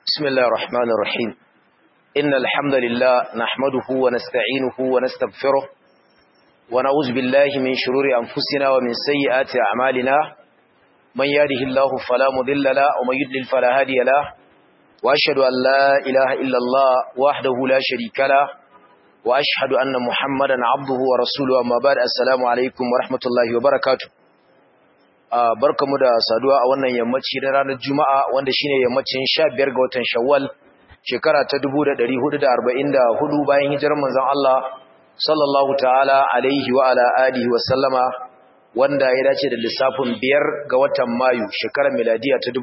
بسم الله الرحمن الرحيم إن الحمد لله نحمده ونستعينه ونستغفره ونعوذ بالله من شرور أنفسنا ومن سيئات أعمالنا من يهده الله فلا مضل له ومن يضلل فلا هادي له وأشهد أن لا إله إلا الله وحده لا شريك له وأشهد أن محمدا عبده ورسوله أما بعد السلام عليكم ورحمة الله وبركاته barkamu da saduwa a wannan yammaci na ranar Juma'a wanda shine yammacin 15 ga watan Shawwal shekara ta 1444 bayan hijirar manzon Allah sallallahu ta'ala alaihi wa ala alihi wa sallama wanda ya dace da lissafin 5 ga watan Mayu shekarar miladiya ta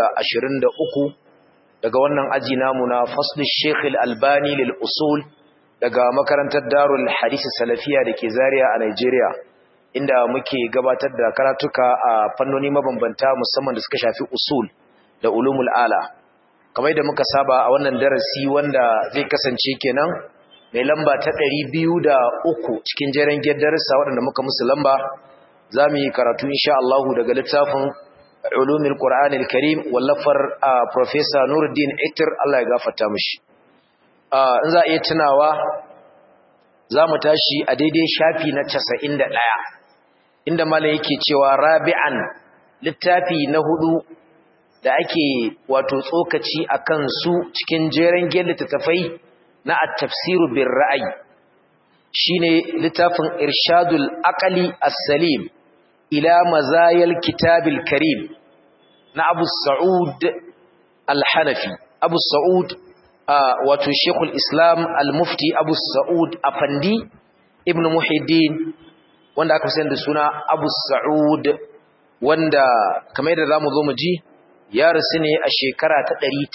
2023 daga wannan aji namu na fasl Sheikh Al-Albani lil usul daga makarantar Darul Hadith Salafiya dake Zaria a Nigeria inda muke gabatar da karatuka a fannoni mabambanta musamman da suka shafi usul da ulumul ala kamar da muka saba a wannan darasi wanda zai kasance kenan mai lamba ta biyu da uku cikin jeren darussa waɗanda muka musu lamba za mu yi karatu insha Allah daga littafin ulumul qur'anil karim wallafar professor Nuruddin Itir Allah ya gafarta mishi in za a iya tunawa za mu tashi a daidai shafi na casa'in da ɗaya. inda mala yake cewa rabi'an littafi na hudu da ake wato tsokaci akan su cikin jeren gel littattafai na at-tafsiru bir ra'ayi shine littafin irshadul aqli as-salim ila mazayil kitabil karim na Abu Sa'ud al-Hanafi Abu Sa'ud wato Sheikhul Islam al-Mufti Abu Sa'ud Afandi Ibn Muhyiddin wanda aka fi da suna Abu Sa'ud wanda kamar yadda zamu zo mu ji ya rasu ne a shekara ta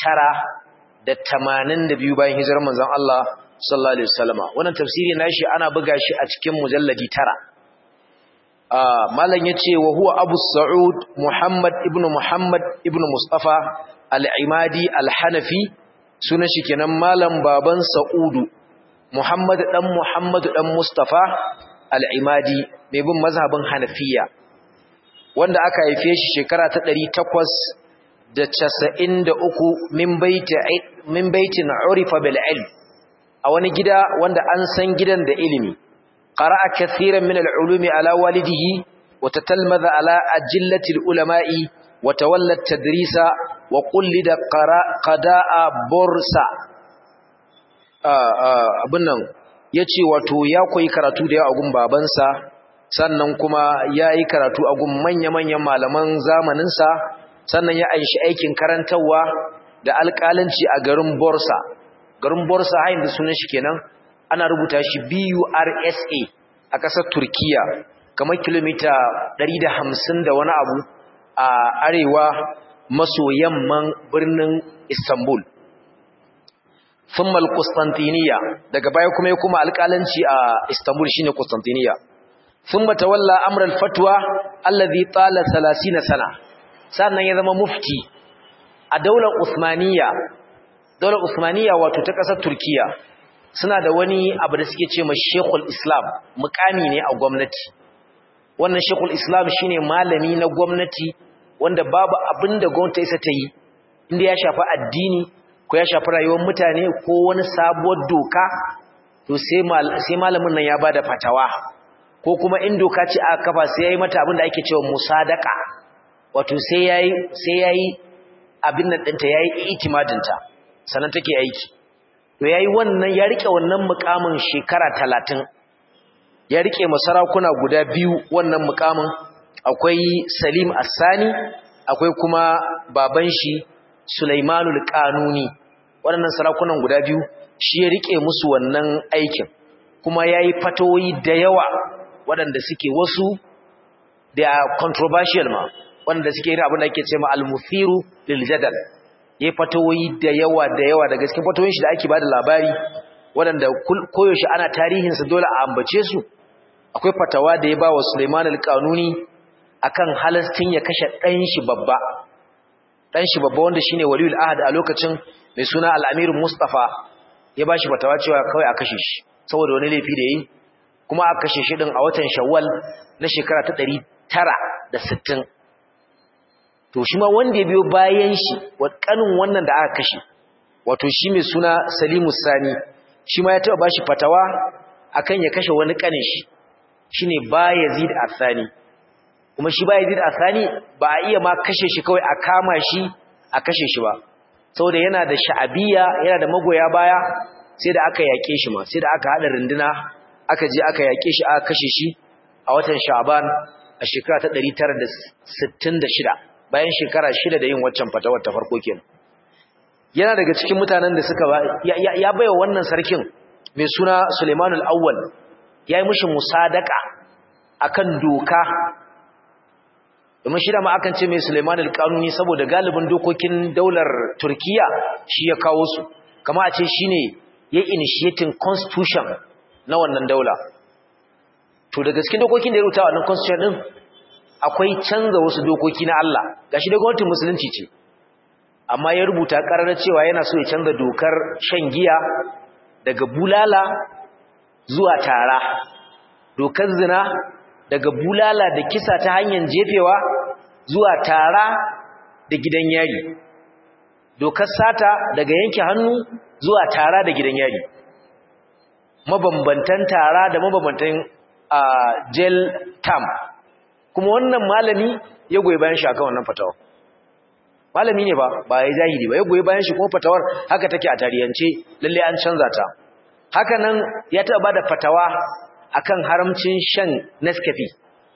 982 bayan hijirar manzon Allah sallallahu alaihi wasallama wannan tafsiri nashi ana buga shi a cikin mujalladi tara ah malam yace wa huwa Abu Sa'ud Muhammad ibn Muhammad ibn Mustafa al-Imadi al-Hanafi sunan shi kenan malam baban Sa'udu Muhammad dan Muhammad dan Mustafa al'imadi mai bin mazhabin hanafiya wanda aka haife shi shekara ta ɗari takwas da casa'in da uku min baitin urifa bil'il a wani gida wanda an san gidan da ilimi ƙara a kathiran min al'ulumi ala walidihi wata talmaza ala ajillatil ulama'i wata wallar tadrisa wa kulli da ƙada'a borsa abin nan ya ce wato ya koyi karatu da yawa a gun babansa sannan kuma ya yi karatu a gun manya-manyan malaman zamaninsa sannan ya aishi aikin karantarwa da alƙalanci a garin borsa garin borsa hain da sunan shi kenan ana rubuta shi bursa a ƙasar turkiya kamar kilomita 150 da wani abu a arewa maso yamman birnin istanbul thumma al-Qustantiniya daga baya kuma ya kuma alƙalanci a Istanbul shine Qustantiniya thumma tawalla amr al-fatwa alladhi tala 30 sana sannan ya zama mufti a daular Uthmaniyya daular Uthmaniyya wato ta ƙasar Turkiya suna da wani abu da suke ce ma Sheikhul Islam mukami ne a gwamnati wannan Sheikhul Islam shine malami na gwamnati wanda babu abinda gwamnati isa ta yi inda ya shafi addini ko ya shafi rayuwar mutane ko wani sabuwar doka to sai malamin nan ya bada fatawa ko kuma in doka ce aka kafa sai yayi mata abin da ake cewa musadaka wato sai yayi sai yayi abin nan dinta yayi itimadin ta sanan take aiki to yayi wannan ya rike wannan mukamin shekara 30 ya rike masarakuna guda biyu wannan mukamin akwai Salim Assani akwai kuma baban shi Sulaimanul Qanuni waɗannan sarakunan guda biyu shi ya rike musu wannan aikin kuma yayi fatoyi da yawa waɗanda suke wasu da controversial ma waɗanda suke yin abin da ake cewa al-muthiru lil jadal yayi fatoyi da yawa da yawa daga cikin fatoyin shi da ake bada labari waɗanda koyaushe ana tarihin sa dole a ambace su akwai fatawa da ya ba wa Sulaiman al-Qanuni akan halastin ya kashe ɗan shi babba dan shi babba wanda shine waliyul ahad a lokacin mai suna al-amir mustafa ya bashi fatawa cewa kawai a kashe shi saboda wani laifi da yi kuma aka kashe shi din a watan shawwal na shekara ta 960 to shi ma wanda ya biyo bayan shi wa kanin wannan da aka kashe wato shi mai suna Salimu Sani shi ma ya taba bashi fatawa akan ya kashe wani kanin shi shine Bayezid Athani kuma shi Bayezid Athani ba a iya ma kashe shi kawai a kama shi a kashe shi ba saboda yana da sha'abiya yana da magoya baya sai da aka yake shi ma sai da aka hada runduna aka je aka yake shi aka kashe shi a watan Sha'ban a shekara ta 966 bayan shekara shida da yin waccan fatawar ta farko kenan yana daga cikin mutanen da suka ya baiwa wannan sarkin mai suna Suleimanul Awwal yayi mishi musadaka akan doka domin shi da ma akan ce mai Suleimanul Qanuni saboda galibin dokokin daular Turkiya shi ya kawo su kama a ce shine ya initiating constitution na wannan daula to daga cikin dokokin da ya rubuta wannan constitution din akwai canza wasu dokoki na Allah gashi da gwamnatin musulunci ce amma ya rubuta karar cewa yana so ya canza dokar shan giya daga bulala zuwa tara dokar zina daga bulala da kisa ta hanyar jefewa zuwa tara da gidan yari dokar sata daga yanke hannu zuwa tara da gidan yari mabambantan tara da mabambantan jail term kuma wannan malami ya goyi bayan shi akan wannan fatawa malami ne ba ba ya jahili ba ya goyi bayan shi kuma fatawar haka take a tarihance lalle an canza ta haka nan ya taɓa bada fatawa akan haramcin shan Nescafe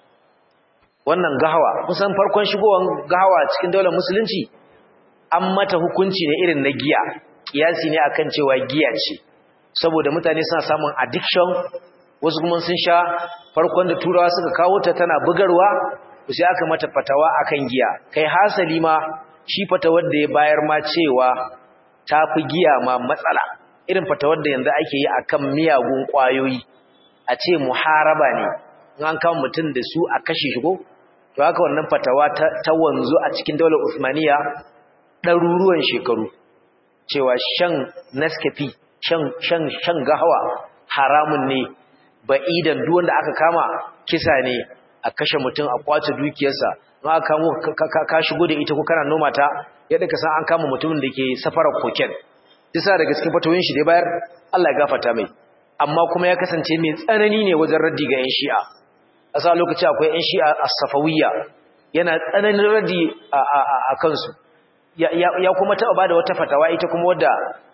wannan gahawa kusan farkon shigowar gahawa cikin daular musulunci an mata hukunci ne irin na giya kiyasi ne akan cewa giya ce saboda mutane suna samun addiction wasu kuma sun sha farkon da turawa suka kawo ta tana bugarwa sai aka mata fatawa akan giya kai hasali ma shi fatawar da ya bayar ma cewa ta fi giya ma matsala irin fatawar da yanzu ake yi akan miyagun kwayoyi a ce muharaba ne in an kama mutum da su a kashe shigo to haka wannan fatawa ta wanzu a cikin daular Usmaniya ɗaruruwan shekaru cewa shan Nescafe shan shan shan gahawa haramun ne ba'idan duk wanda aka kama kisa ne a kashe mutum a kwace dukiyarsa in aka kamo ka shigo da ita ko kana noma ta yadda ka san an kama mutumin da ke safarar koken disa daga cikin fatawoyin shi da bayar Allah ya gafarta mai amma kuma ya kasance mai tsanani ne wajen raddi ga yan shi'a a sa lokaci akwai yan shi'a as-safawiyya yana tsananin raddi a kansu ya kuma taba bada wata fatawa ita kuma wadda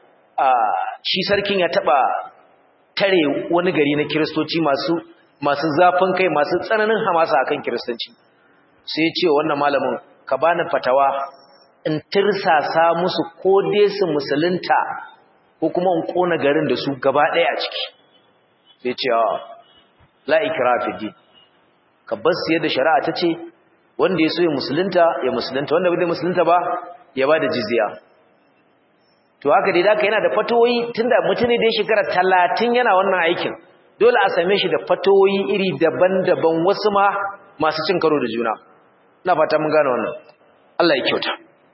shi sarkin ya taba tare wani gari na kiristoci masu masu zafin kai masu tsananin hamasa akan kiristanci sai ya ce wannan malamin ka bani fatawa in tirsasa musu ko dai su musulunta ko kuma in kona garin da su gaba ɗaya a ciki sai ce a la ikra fi din ka bar su yadda shari'a ta ce wanda ya so ya musulunta ya musulunta wanda bai musulunta ba ya ba da jizya to haka dai daka yana da fatoyi tunda mutum ne da ya shekara talatin yana wannan aikin dole a same shi da fatoyi iri daban-daban wasu ma masu cin karo da juna ina fata mun gane wannan Allah ya kyauta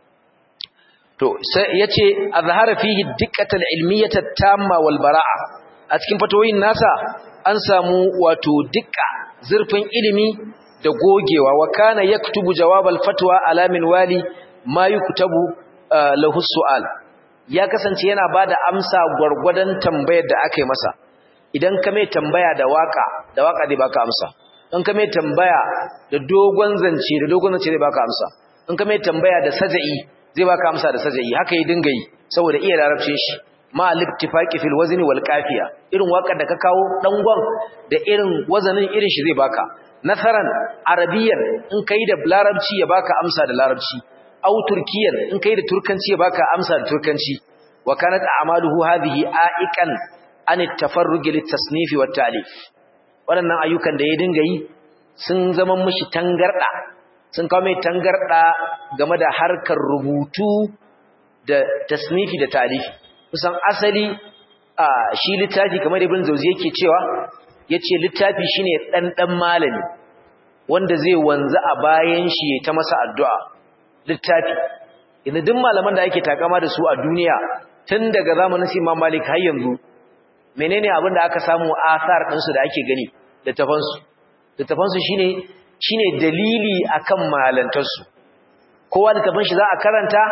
to sai yace azhara fihi diqqatul ilmiyyah tamma wal bara'a a cikin fatoyin nasa an samu wato dikka zurfin ilimi da gogewa wa kana yaktubu jawabal fatwa ala min wali ma yuktabu lahu su'al ya kasance yana bada amsa gwargwadon tambayar da aka yi masa idan ka mai tambaya da waka da waka zai baka amsa in ka mai tambaya da dogon zance da dogon zance zai baka amsa in ka mai tambaya da saja'i zai baka amsa da saja'i haka yi dinga yi saboda iya larabcin shi ma al-ittifaqi fil wazni wal qafiya irin wakar da ka kawo dangon da irin wazanin irin shi zai baka nasaran arabiyan in kai da larabci ya baka amsa da larabci aw turkiyan in kai da turkanci ya baka amsa da turkanci wa kanat a'maluhu hadhihi a'iqan an at-tafarruj lit-tasnif wa at-ta'lif waɗannan ayyukan da ya dinga yi sun zama mishi tangarda sun kawo mai tangarda game da harkar rubutu da tasnifi da ta'lifi kusan asali a shi littafi kamar ibn zawzi yake cewa yace littafi shine dan dan malami wanda zai wanzu a bayan shi ta masa addu'a littafi inda duk malaman da ake takama da su a duniya tun daga zamanin su Imam Malik har yanzu menene abin da aka samu asar ɗinsu da ake gani littafansu littafansu shine shine dalili akan malantarsu kowa littafin shi za a karanta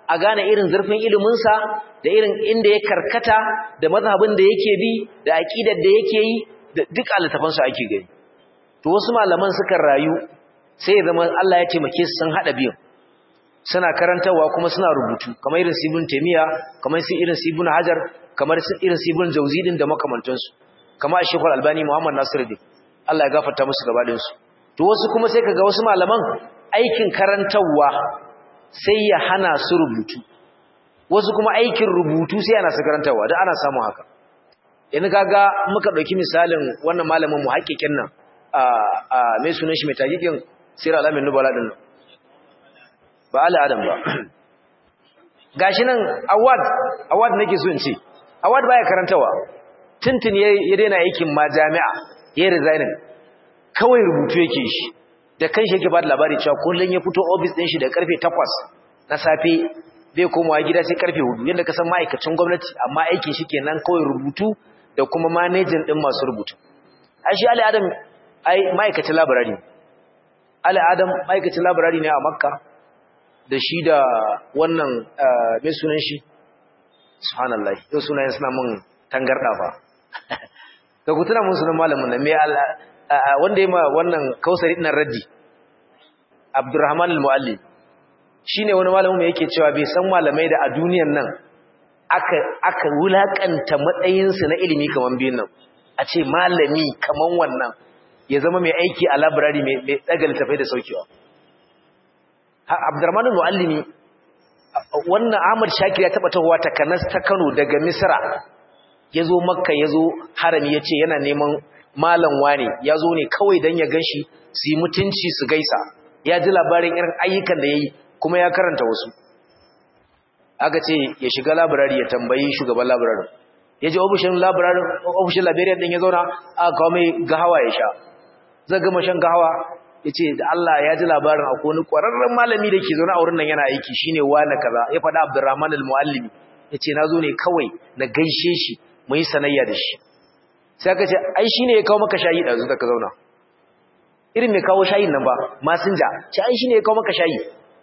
a gane irin zurfin iliminsa da irin inda ya karkata da mazhabin da yake bi da aƙidar da yake yi da duk littafansu ake gani to wasu malaman suka rayu sai ya zama Allah ya taimake su sun haɗa biyun suna karantarwa kuma suna rubutu kamar irin sibin taimiya kamar irin sibin hajar kamar irin sibin jauzi din da makamantansu kamar shekul albani muhammad nasiruddin Allah ya gafarta musu gabaɗinsu to wasu kuma sai kaga wasu malaman aikin karantarwa sai ya hana su rubutu wasu kuma aikin rubutu sai ana su karantarwa da ana samun haka yanzu kaga muka ɗauki misalin wannan malamin mu haƙiƙin nan a mai sunan shi mai tagikin sirar alamin nubala ɗin nan ba ala adam ba gashi nan award award nake so in ce award baya karantawa tuntun ya daina aikin ma jami'a ya resigning kawai rubutu yake shi da kanshi yake ba da labari cewa kullun ya fito office din shi da karfe 8 na safe bai komawa gida sai karfe 4 yanda ka san ma'aikacin gwamnati amma aikin shi kenan kawai rubutu da kuma managing din masu rubutu ai shi Ali Adam ai ma'aikacin library Ali Adam ma'aikacin library ne a Makka da shi da wannan mai sunan shi subhanallah yau sunayen suna mun tangarda fa ka ku tuna mun sunan malamin nan me wanda ya ma wannan kausari ɗin raddi abdurrahman al-mu'allim shine wani malamin mai yake cewa bai san malamai da a duniyan nan aka aka wulakanta matsayinsu na ilimi kaman biyun nan a ce malami kaman wannan ya zama mai aiki a library mai daga littafai da saukewa abdurrahman al-mu'allimi wannan ahmad shakir ya taba tahowa ta kanas ta kano daga misra ya zo makka ya zo harami ya ce yana neman malam wane ya zo ne kawai don ya gan shi su yi mutunci su gaisa ya ji labarin irin ayyukan da ya yi kuma ya karanta wasu aka ce ya shiga labirari ya tambayi shugaban labirarin ya je ofishin labirarin ofishin labirari din ya zauna aka kawo mai gahawa ya sha zai gama shan gahawa ya ce da Allah ya ji labarin akwai wani ƙwararren malami da ke zaune a wurin nan yana aiki shine wane kaza ya faɗa Abdurrahman al-Muallimi ya ce na zo ne kawai na gaishe shi mu yi sanayya da shi sai aka ce ai shine ya kawo maka shayi ɗazu da ka zauna irin mai kawo shayin nan ba masinja ce ai shine ya kawo maka shayi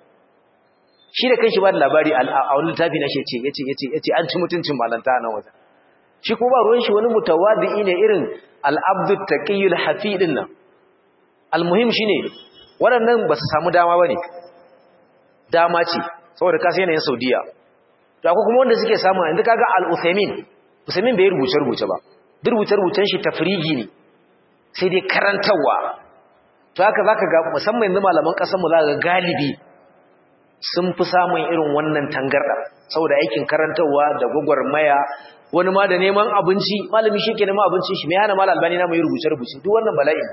shi da kanshi ba da labari a wani littafi na shece yace yace yace an ci mutuncin malanta nan wajen shi kuma ba ruwan shi wani mutawadi ne irin al-abdu taqiyul hafi din nan almuhim shine waɗannan ba su samu dama bane dama ce saboda kasa yanayin Saudiya to akwai kuma wanda suke samu inda kaga al-Uthaymin Uthaymin bai rubuce rubuce ba duk rubuce rubucen shi tafrigi ne sai dai karantawa to haka zaka ga musamman yanzu malaman kasar mu zaka ga galibi sun fi samun irin wannan tangarda saboda aikin karantawa da gwagwarmaya wani ma da neman abinci malami shi ke neman abincin shi mai hana mal albani na mai rubuce rubuce duk wannan bala'in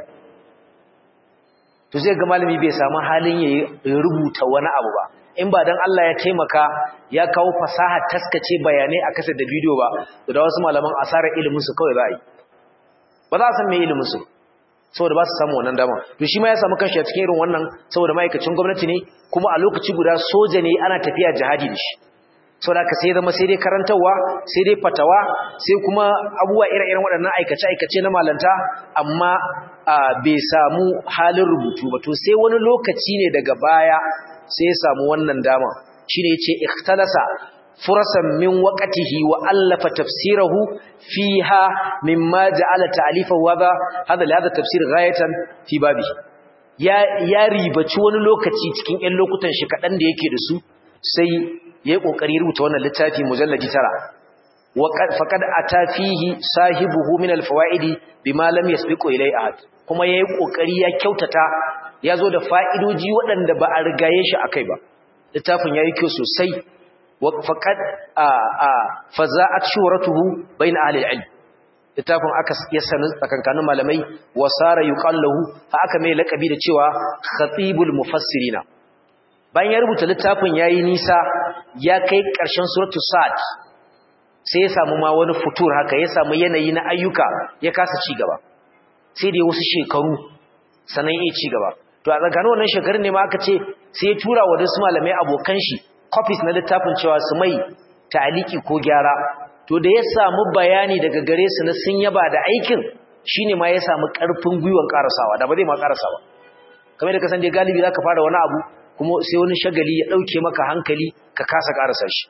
to zai ga malami bai samu halin ya rubuta wani abu ba in ba dan Allah ya taimaka ya kawo fasaha taskace bayanai a kasar da bidiyo ba to da wasu malaman asarar ilimin su kawai za a yi ba za a san me ilimin su saboda ba su samu wannan dama to shi ma ya samu kanshi a cikin irin wannan saboda ma'aikacin gwamnati ne kuma a lokaci guda soja ne ana tafiya jihadi da shi saboda ka sai zama sai dai karantarwa sai dai fatawa sai kuma abubuwa ire-iren waɗannan aikace-aikace na malanta amma bai samu halin rubutu ba to sai wani lokaci ne daga baya sai ya samu wannan dama shine yace ikhtalasa furasan min waqtihi wa allafa tafsirahu fiha mimma ja'ala ta'lifahu hadha hadha li hadha tafsir ghayatan fi babi ya ya ribaci wani lokaci cikin ɗan lokutan shi kadan da yake da su sai yayi kokari rubuta wannan littafi mujalladi tara wa faqad ata fihi sahibuhu min alfawaidi bima lam yasbiqu ilay ahad kuma yayi kokari ya kyautata yazo da fa'idoji waɗanda ba a rigaye shi akai ba littafin yayi kyau sosai faƙad a faza'at shuratuhu bain ahli al-ilm littafin aka ya sanu tsakankanin malamai wasara yuqallahu fa aka mai lakabi da cewa khatibul mufassirina bayan ya rubuta littafin yayi nisa ya kai ƙarshen suratu sad sai ya samu ma wani futur haka ya samu yanayi na ayyuka ya kasa ci gaba sai da wasu shekaru sanan ya ci gaba to a tsakanin wannan shekarun ne ma aka ce sai ya tura wa wasu malamai abokan shi copies na littafin cewa su mai ta'aliki ko gyara to da ya samu bayani daga gare su na sun yaba da aikin shine ma ya samu karfin gwiwan karasawa da ba zai ma karasawa kamar da ka san dai galibi zaka fara wani abu ko kuma sai wani shagali ya dauke maka hankali ka kasa karasa shi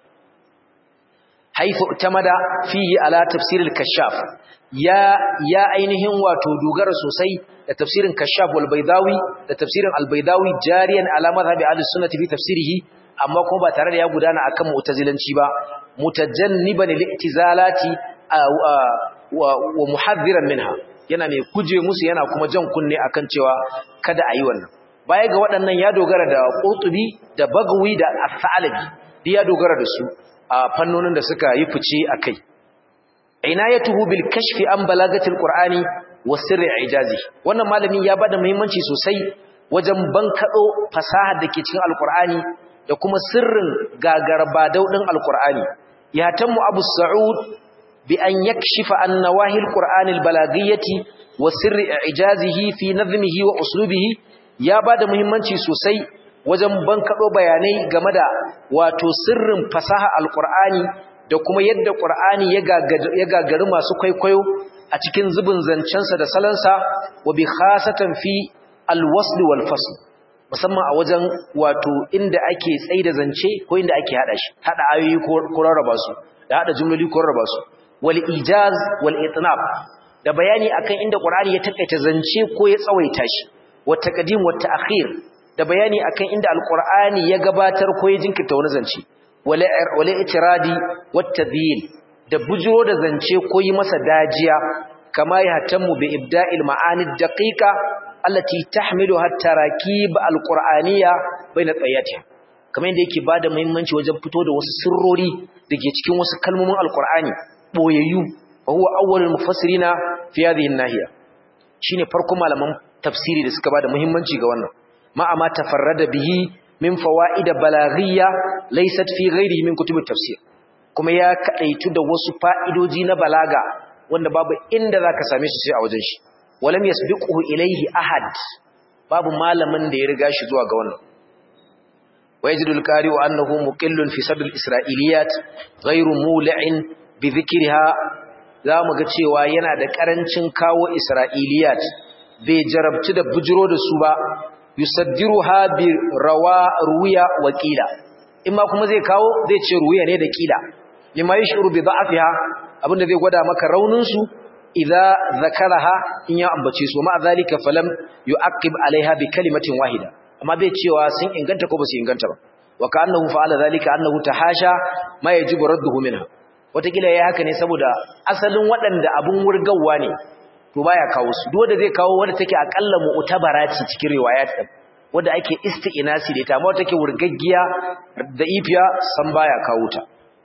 haifu tamada fihi ala tafsir al-kashaf ya ya ainihin wato dogara sosai da tafsirin kashaf wal baydawi da tafsirin al-baydawi jariyan ala madhhabi al-sunnah fi tafsirihi amma kuma ba tare da ya gudana akan mu'tazilanci ba mutajanniban lil-i'tizalati wa muhaddiran minha yana mai kuje musu yana kuma jan kunne akan cewa kada ayi wannan baya ga waɗannan ya dogara da Qurtubi da Bagawi da As-Sa'labi duk ya dogara da su a fannonin da suka yi fice akai inayatuhu bil kashfi an balagatil qur'ani wa sirri ijazi wannan malami ya bada muhimmanci sosai wajen bankado fasahar da ke cikin alqur'ani da kuma sirrin gagarba daudin alqur'ani ya tammu abu sa'ud bi an yakshifa an nawahil qur'anil balagiyyati wa sirri ijazihi fi nazmihi wa uslubihi ya bada muhimmanci sosai wajen bankaɗo bayanai game da wato sirrin fasaha alƙur'ani da kuma yadda ƙur'ani ya gagari masu kwaikwayo a cikin zubin zancensa da salansa wa bi khasatan fi alwasli wal fasl musamman a wajen wato inda ake tsaida zance ko inda ake hada shi hada ayoyi ko rarraba su da hada jumloli ko rarraba su wal ijaz wal itnab da bayani akan inda ƙur'ani ya takaita zance ko ya tsawaita shi wa taqdim wa ta'khir da bayani akan inda alqur'ani ya gabatar ko ya jinkirta wani zance wala wala itiradi wattadhil da bujuro da zance ko yi masa dajiya kama ya hatammu bi ibda'il ma'ani daqiqa allati tahmilu hatta rakib alqur'aniyya baina tsayatiha kamar yadda yake bada muhimmanci wajen fito da wasu sirrori dake cikin wasu kalmomin alqur'ani boyayyu wa huwa awwalul mufassirina fi hadhihi an-nahiya shine farko malaman tafsiri da suka bada muhimmanci ga wannan ma'a ma tafarrada bihi min fawaid balaghiyya laysat fi ghairihi min kutub tafsir kuma ya kadaitu da wasu fa'idoji na balaga wanda babu inda zaka same su sai a wajen shi walam yasbiquhu ilayhi ahad babu malamin da ya riga shi zuwa ga wannan wajidul qari'u annahu muqillun fi sadr isra'iliyat ghairu mul'in bi dhikriha zamu ga cewa yana da karancin kawo isra'iliyat bai jarabci da bujiro da su ba yusaddiruha bi rawa ruya wa qila imma kuma zai kawo zai ce ruya ne da qila lima yashuru bi da'afiha abinda zai gwada maka raunin su idza zakaraha in ya ambace su ma zalika falam yu'aqib alaiha bi kalimatin wahida amma bai cewa sun inganta ko ba su inganta ba wa ka'annahu fa'ala zalika annahu tahasha ma yajibu radduhu minha wataƙila yayi haka ne saboda asalin waɗanda abun wurgawa ne to baya kawo su duk wanda zai kawo wanda take akalla mu'tabara ce cikin riwayat din wanda ake isti'nasi da ita amma take wurgaggiya da ifiya san baya kawo ta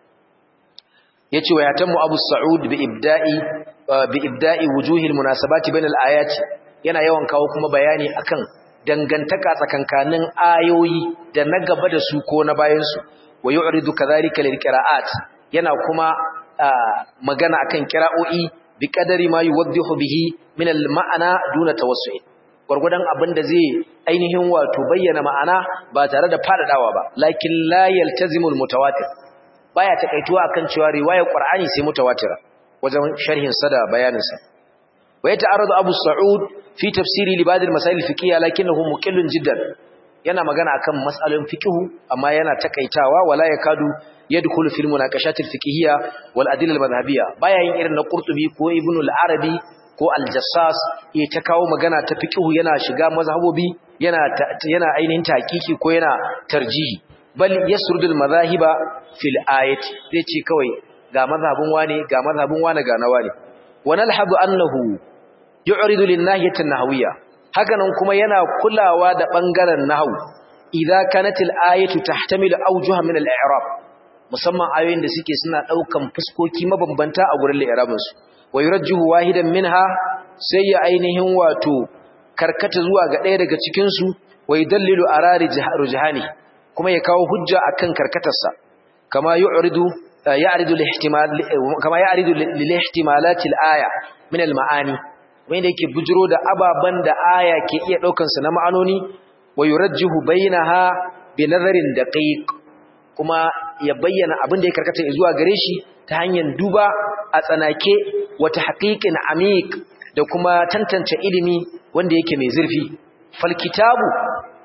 yace wa yatamu abu sa'ud bi ibda'i bi ibda'i wujuhil munasabati bainal ayati yana yawan kawo kuma bayani akan dangantaka tsakankanin ayoyi da na gaba da su ko na bayan su wa yu'ridu kadhalika lil qira'at yana kuma magana akan qira'o'i bi kadari ma yuwaddihu bihi min al-ma'ana duna tawassu'in gurgudan abinda zai ainihin wato bayyana ma'ana ba tare da fadadawa ba lakin la yaltazimul mutawatir baya takaituwa akan cewa riwayar qur'ani sai mutawatira wajen sharhin sa da bayanin sa wa yata'arradu abu sa'ud fi tafsiri li ba'd al-masail fiqhiyya lakinnahu muqillun jiddan yana magana akan mas'alolin fiqhu amma yana takaitawa wala yakadu yadkhulu fil munaqashat al fiqhiyya wal adilla al madhhabiyya baya yin irin na qurtubi ko ibn al arabi ko al jassas ya ta kawo magana ta fiqhu yana shiga mazhabobi yana yana ainihin taqiqi ko yana tarjihi bal yasrudul madhahiba fil ayati zai ce kawai ga mazhabin wane ga mazhabin wane ga na wane wa nalhadu annahu yu'ridu lin nahiyati an nahwiyya hakanan kuma yana kulawa da bangaren nahwu idza kanat al ayatu tahtamilu awjuha min al i'rab musamman ayoyin da suke suna daukan fuskoki mabambanta a gurin li'irabin su wa yurajjihu wahidan minha sai ya ainihin wato karkata zuwa ga ɗaya daga cikin su wa yadallilu arari rujhani kuma ya kawo hujja akan karkatarsa kama yu'ridu ya'ridu al-ihtimal kama ya'ridu lil-ihtimalat al-aya min al-ma'ani wanda yake bujiro da ababan da aya ke iya daukan su na ma'anoni wa yurajjihu bainaha bi nazarin daqiq kuma ya bayyana abin da ya karkata zuwa gare shi ta hanyar duba a tsanake wata haƙiƙin amik da kuma tantance ilimi wanda yake mai zurfi fal kitabu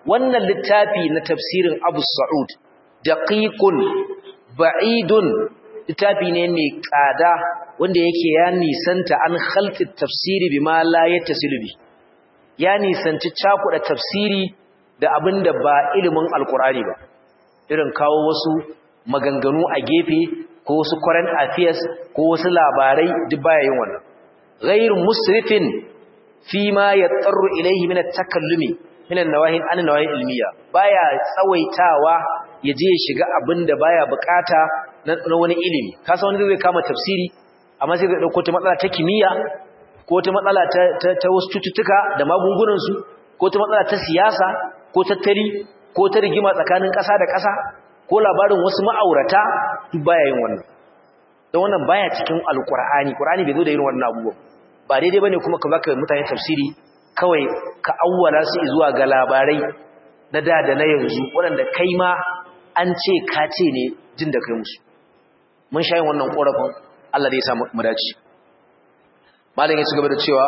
wannan littafi na tafsirin Abu Sa'ud daqiqun ba'idun littafi ne mai kada wanda yake ya nisanta an khalqi tafsiri bima la yattasilu bi ya nisanci cakuda tafsiri da abinda ba ilimin alqur'ani ba irin kawo wasu maganganu a gefe ko wasu current affairs ko wasu labarai duk baya yin wannan ghayr musrifin fi ma yattaru ilayhi min at-takallumi min an-nawahi an-nawahi ilmiya baya tsawaitawa yaje ya shiga abinda baya bukata na wani ilimi kasa wani zai kama tafsiri amma sai zai dauko ta matsala ta kimiyya ko ta matsala ta ta wasu cututtuka da magungunan su ko ta matsala ta siyasa ko tattali ko ta rigima tsakanin ƙasa da ƙasa ko labarin wasu ma'aurata duk baya yin wannan don wannan baya cikin alkur'ani qur'ani bai zo da irin wannan abubuwan ba daidai bane kuma ka baka mutane tafsiri kawai ka awwala su zuwa ga labarai na da da na yanzu waɗanda kai ma an ce ka ce ne jin da kai musu mun sha yin wannan korafin Allah zai sa mu dace malam ya ci gaba da cewa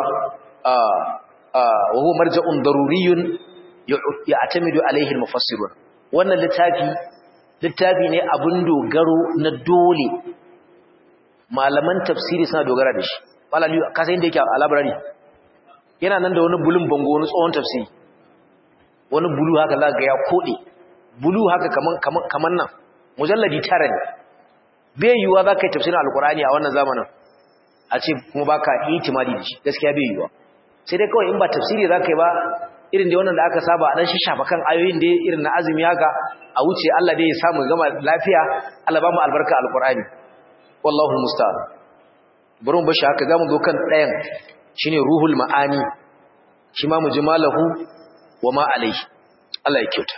wa huwa marja'un daruriyun ya'tamidu alaihi al-mufassirun wannan littafi littafi ne abun dogaro na dole malaman tafsiri suna dogara da shi malami ka san inda yake a library yana nan da wani bulun bango wani tsohon tafsiri wani bulu haka za ga ya kode bulu haka kaman kaman kaman nan mujalladi tara ne bai yiwuwa za ka yi tafsirin alkurani a wannan zamanin a ce kuma ba ka itimadi da shi gaskiya bai yiwuwa sai dai kawai in ba tafsiri za ka yi ba irin da wannan da aka saba a ɗan shafa kan ayoyin da irin na azumi haka a wuce Allah dai ya samu gama lafiya Allah ba mu albarka alkurani wallahu musta'an bari mu bashi haka zamu zo kan ɗayan shine ruhul ma'ani shi ma mu ji malahu wa ma alaihi Allah ya kyauta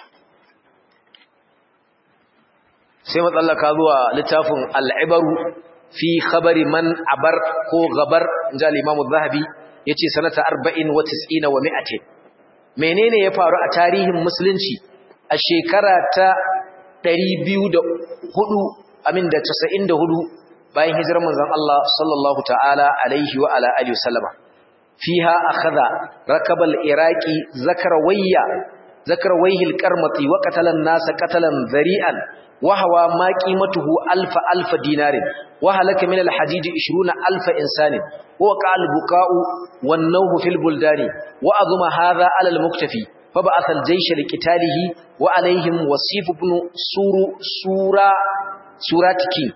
sai matsallaka zuwa littafin al'ibaru fi khabari man abar ko gabar inja limamu zahabi ya ce sanata arba'in wa tis'ina wa mi'atin menene ya faru a tarihin musulunci a shekara ta ɗari biyu da hudu amin da casa'in da hudu bayan hijirar manzan Allah sallallahu ta'ala alaihi wa ala alihi wasallama fiha akhadha rakabal iraqi zakarawayya zakarawayhil qarmati wa qatalan nasa qatalan zari'an وهو ما قيمته ألف ألف دينار وهلك من الحجيج عشرون ألف إنسان ووقع البكاء والنوه في البلدان وأظم هذا على المكتفي فبعث الجيش لقتاله وعليهم وصيف بن سور سورة سوراتكي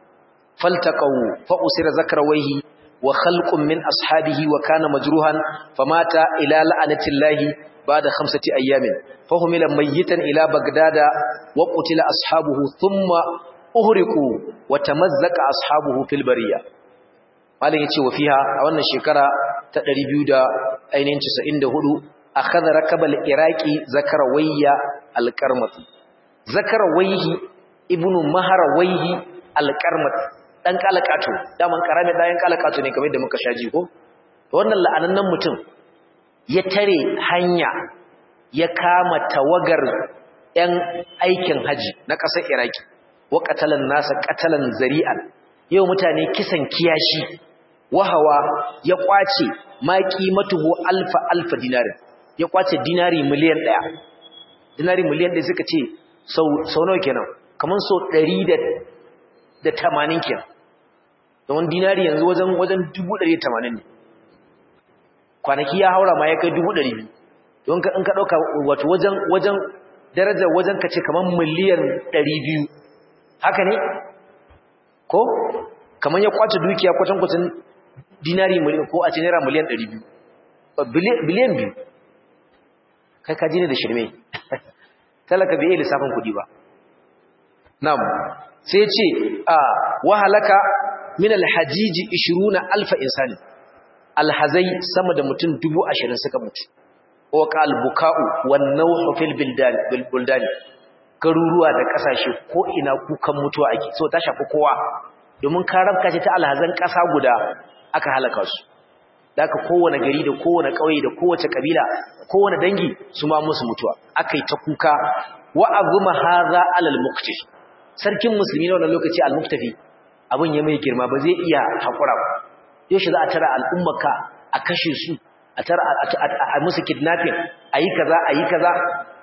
فالتقوا فأسر ذكرويه وخلق من أصحابه وكان مجروحا فمات إلى لعنة الله بعد خمسة أيام فهمل ميتا إلى بغداد وقتل أصحابه ثم أهرقوا وتمزق أصحابه في البرية malin yace wa fiha a wannan shekara ta 294 akhadha rakabal iraqi zakarawayya alqarmati zakarawayhi ibnu maharawayhi alqarmati dan kalakato daman karame dan kalakato ne kamar da muka shaji ko wannan la'anannan mutum ya tare hanya ya kama tawagar 'yan aikin haji na ƙasar iraki wa ƙatalan nasa ƙatalan zari'an yau mutane kisan kiyashi wahawa ya ƙwace maƙi matuhu alfa alfa dinari ya ƙwace dinari miliyan ɗaya dinari miliyan ɗaya suka ce sau nawa kenan kamar sau ɗari da tamanin kenan don dinari yanzu wajen wajen dubu ɗari tamanin ne kwanaki ya haura ma ya kai dubu ɗari biyu don ka in ka ɗauka wato wajen wajen darajar wajen ka ce kamar miliyan ɗari biyu haka ne ko kamar ya kwace dukiya kwatan kwatan dinari miliyan ko a ce naira miliyan ɗari biyu biliyan biyu kai ka ji ne da shirme talaka bai iya lissafin kuɗi ba na'am sai ce a wahalaka min alhajiji 20 alfa insani alhazai sama da mutum dubu ashirin suka mutu waka albuka'u wannan fil buldani garuruwa da kasashe ko ina kukan mutuwa ake so ta shafi kowa domin karabka ce ta alhazan ƙasa guda aka halaka su da aka kowane gari da kowane ƙauye da kowace ƙabila kowane dangi su ma musu mutuwa aka yi ta kuka wa azuma haza alal muktafi sarkin musulmi na wannan lokaci al muktafi abin ya mai girma ba zai iya haƙura ba yaushe za a tara al'ummaka a kashe su a tara a musu kidnapping a yi kaza a yi kaza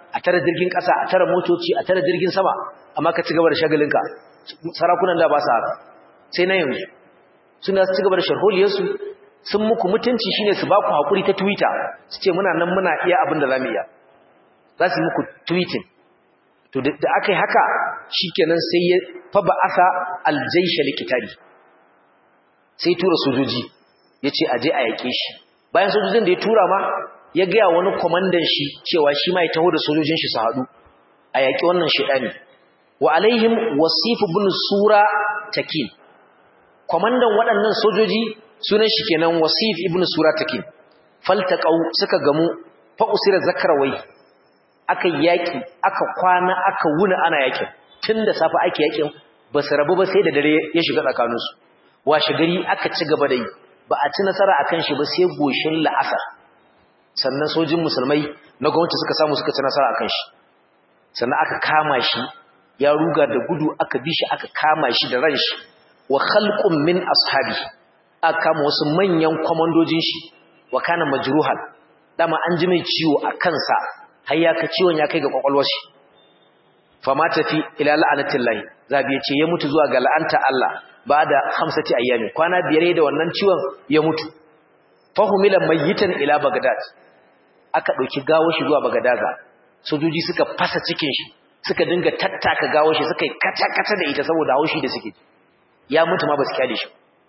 a tare jirgin ƙasa a tare motoci a tare jirgin sama amma ka ci gaba da shagalinka sarakunan da ba su haka sai na yanzu suna su ci gaba da sharholiyarsu sun muku mutunci shine su ba ku haƙuri ta twitter su ce muna nan muna iya abin da za mu iya za su yi muku tweeting to da aka yi haka shi kenan sai ya faba asa aljaisha likitari sai tura sojoji ya ce aje a yaƙe shi bayan sojojin da ya tura ma ya gaya wani kwamandan shi cewa shi ma ya taho da sojojin shi su haɗu a yaƙi wannan shaɗani wa alaihim wasifu bin sura takin kwamandan waɗannan sojoji sunan shi kenan wasif ibn sura takin faltaqau suka gamu fa usira zakrawai aka yaƙi aka kwana aka wuna ana yaƙin tunda safa ake yaƙin ba su rabu ba sai da dare ya shiga tsakaninsu washe gari aka ci gaba da yi ba a ci nasara akan shi ba sai goshin la'asar sannan sojin musulmai na gwamnati suka samu suka ci nasara akan shi sannan aka kama shi ya ruga da gudu aka bi shi aka kama shi da ran shi wa khalqun min ashabi aka kama wasu manyan kwamandojin shi wa kana majruhan dama an ji mai ciwo a kansa har ya ka ciwon ya kai ga kwakwalwar shi fa ma tafi ila la'anatillahi zabi yace ya mutu zuwa ga la'anta Allah ba da hamsati ayyami kwana biyar da wannan ciwon ya mutu fahumila mayyitan ila bagdad aka dauki gawo shi zuwa bagdaza sojoji suka fasa cikin shi suka dinga tattaka gawo shi suka yi kata-kata da ita saboda haushi da suke ya mutu ma ba su kyale shi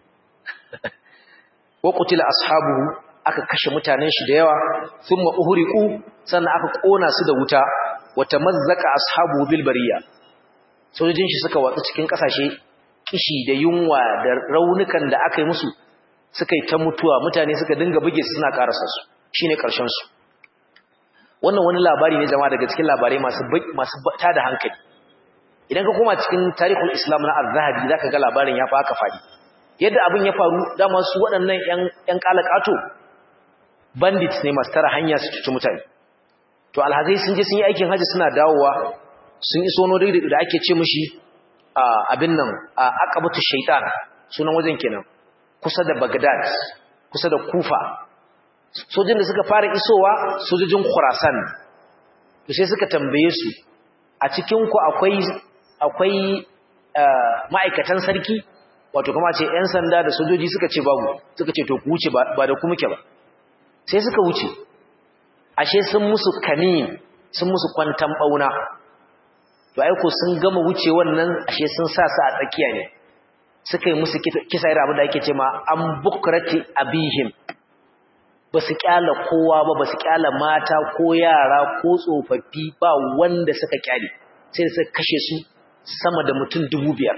wa qutila ashabuhu aka kashe mutanen shi da yawa thumma uhriqu sannan aka kona su da wuta wa tamazzaka ashabuhu bil bariya sojojin shi suka watsa cikin kasashe kishi da yunwa da raunukan da aka yi musu suka yi ta mutuwa mutane suka dinga buge su suna karasa su shine karshen su wannan wani labari ne jama'a daga cikin labarai masu masu tada hankali idan ka koma cikin tarihul islam na az-zahabi zaka ga labarin ya fa haka fadi yadda abin ya faru dama su waɗannan ƴan ƴan kalakato bandits ne masu tara hanya su cuci mutane to alhazai sun je sun yi aikin haji suna dawowa sun iso no da ake ce mishi abin nan a aqabatu shaytan sunan wajen kenan kusa da Baghdad kusa da Kufa sojin da suka fara isowa sojojin Khurasan to sai suka tambaye su a cikin ku akwai akwai ma'aikatan sarki wato kuma ce ƴan sanda da sojoji suka ce babu suka ce to ku wuce ba da ku muke ba sai suka wuce ashe sun musu kamin sun musu kwantan bauna to ai ko sun gama wuce wannan ashe sun sa su a tsakiya ne suka yi musu kisa irin abin da ake ce ma an bukrati abihim ba su kyala kowa ba ba su kyala mata ko yara ko tsofaffi ba wanda suka kyale sai da suka kashe su sama da mutum dubu biyar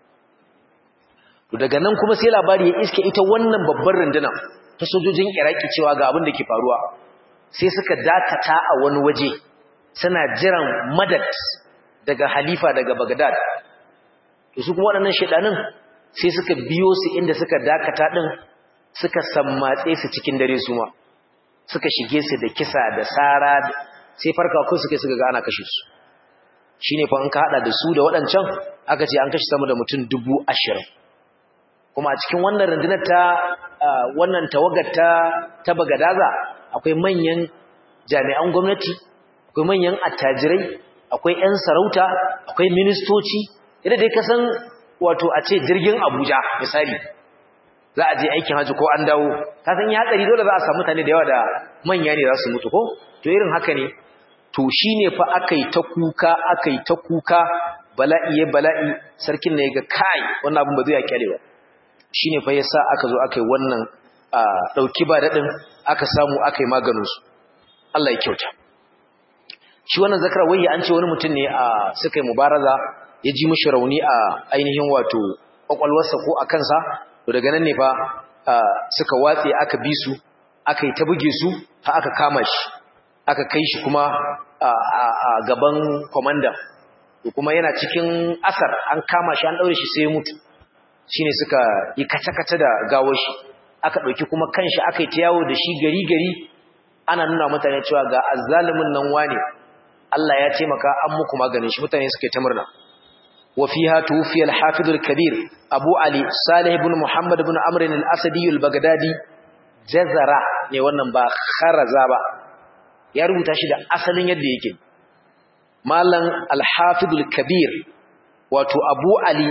to daga nan kuma sai labari ya iske ita wannan babbar rundunar ta sojojin iraki cewa ga abin da ke faruwa sai suka dakata a wani waje suna jiran madad daga halifa daga bagdad to su kuma waɗannan shedanin sai suka biyo su inda suka dakata din suka sammatse su cikin dare su ma suka shige su da kisa da sara sai farka kun suka suka ga ana kashe su shine fa an ka hada da su da waɗancan aka ce an kashe sama da mutum dubu ashirin kuma a cikin wannan rundunar ta wannan tawagar ta ta bagadaza akwai manyan jami'an gwamnati akwai manyan attajirai akwai 'yan sarauta akwai ministoci idan dai ka san wato a ce jirgin Abuja misali za a je aikin haji ko an dawo ka san ya hatsari dole za a samu mutane da yawa da manya ne za su mutu ko to irin haka ne to shine fa akai ta kuka akai ta kuka bala'i ya bala'i sarkin ne ga kai wannan abin ba zai kyale ba shine fa yasa aka zo akai wannan dauki ba dadin aka samu akai maganin su Allah ya kyauta shi wannan zakara wai an ce wani mutum ne a suka yi mubaraza ya ji mishi rauni a ainihin wato kwakwalwarsa ko a kansa to daga nan ne fa suka watse aka bi su aka yi ta buge su har aka kama shi aka kai shi kuma a gaban komanda to kuma yana cikin asar an kama shi an daure shi sai ya mutu shine suka yi kace-kace da gawar shi aka dauki kuma kanshi aka yi ta yawo da shi gari gari ana nuna mutane cewa ga azzalumin nan wane Allah ya taimaka an muku maganin shi mutane suke ta murna وفيها توفي الحافظ الكبير أبو علي صالح بن محمد بن عمرو الأسدي البغدادي جزرة ne wannan ba kharaza ba ya rubuta shi da asalin yadda yake malam al-hafidul kabir wato abu ali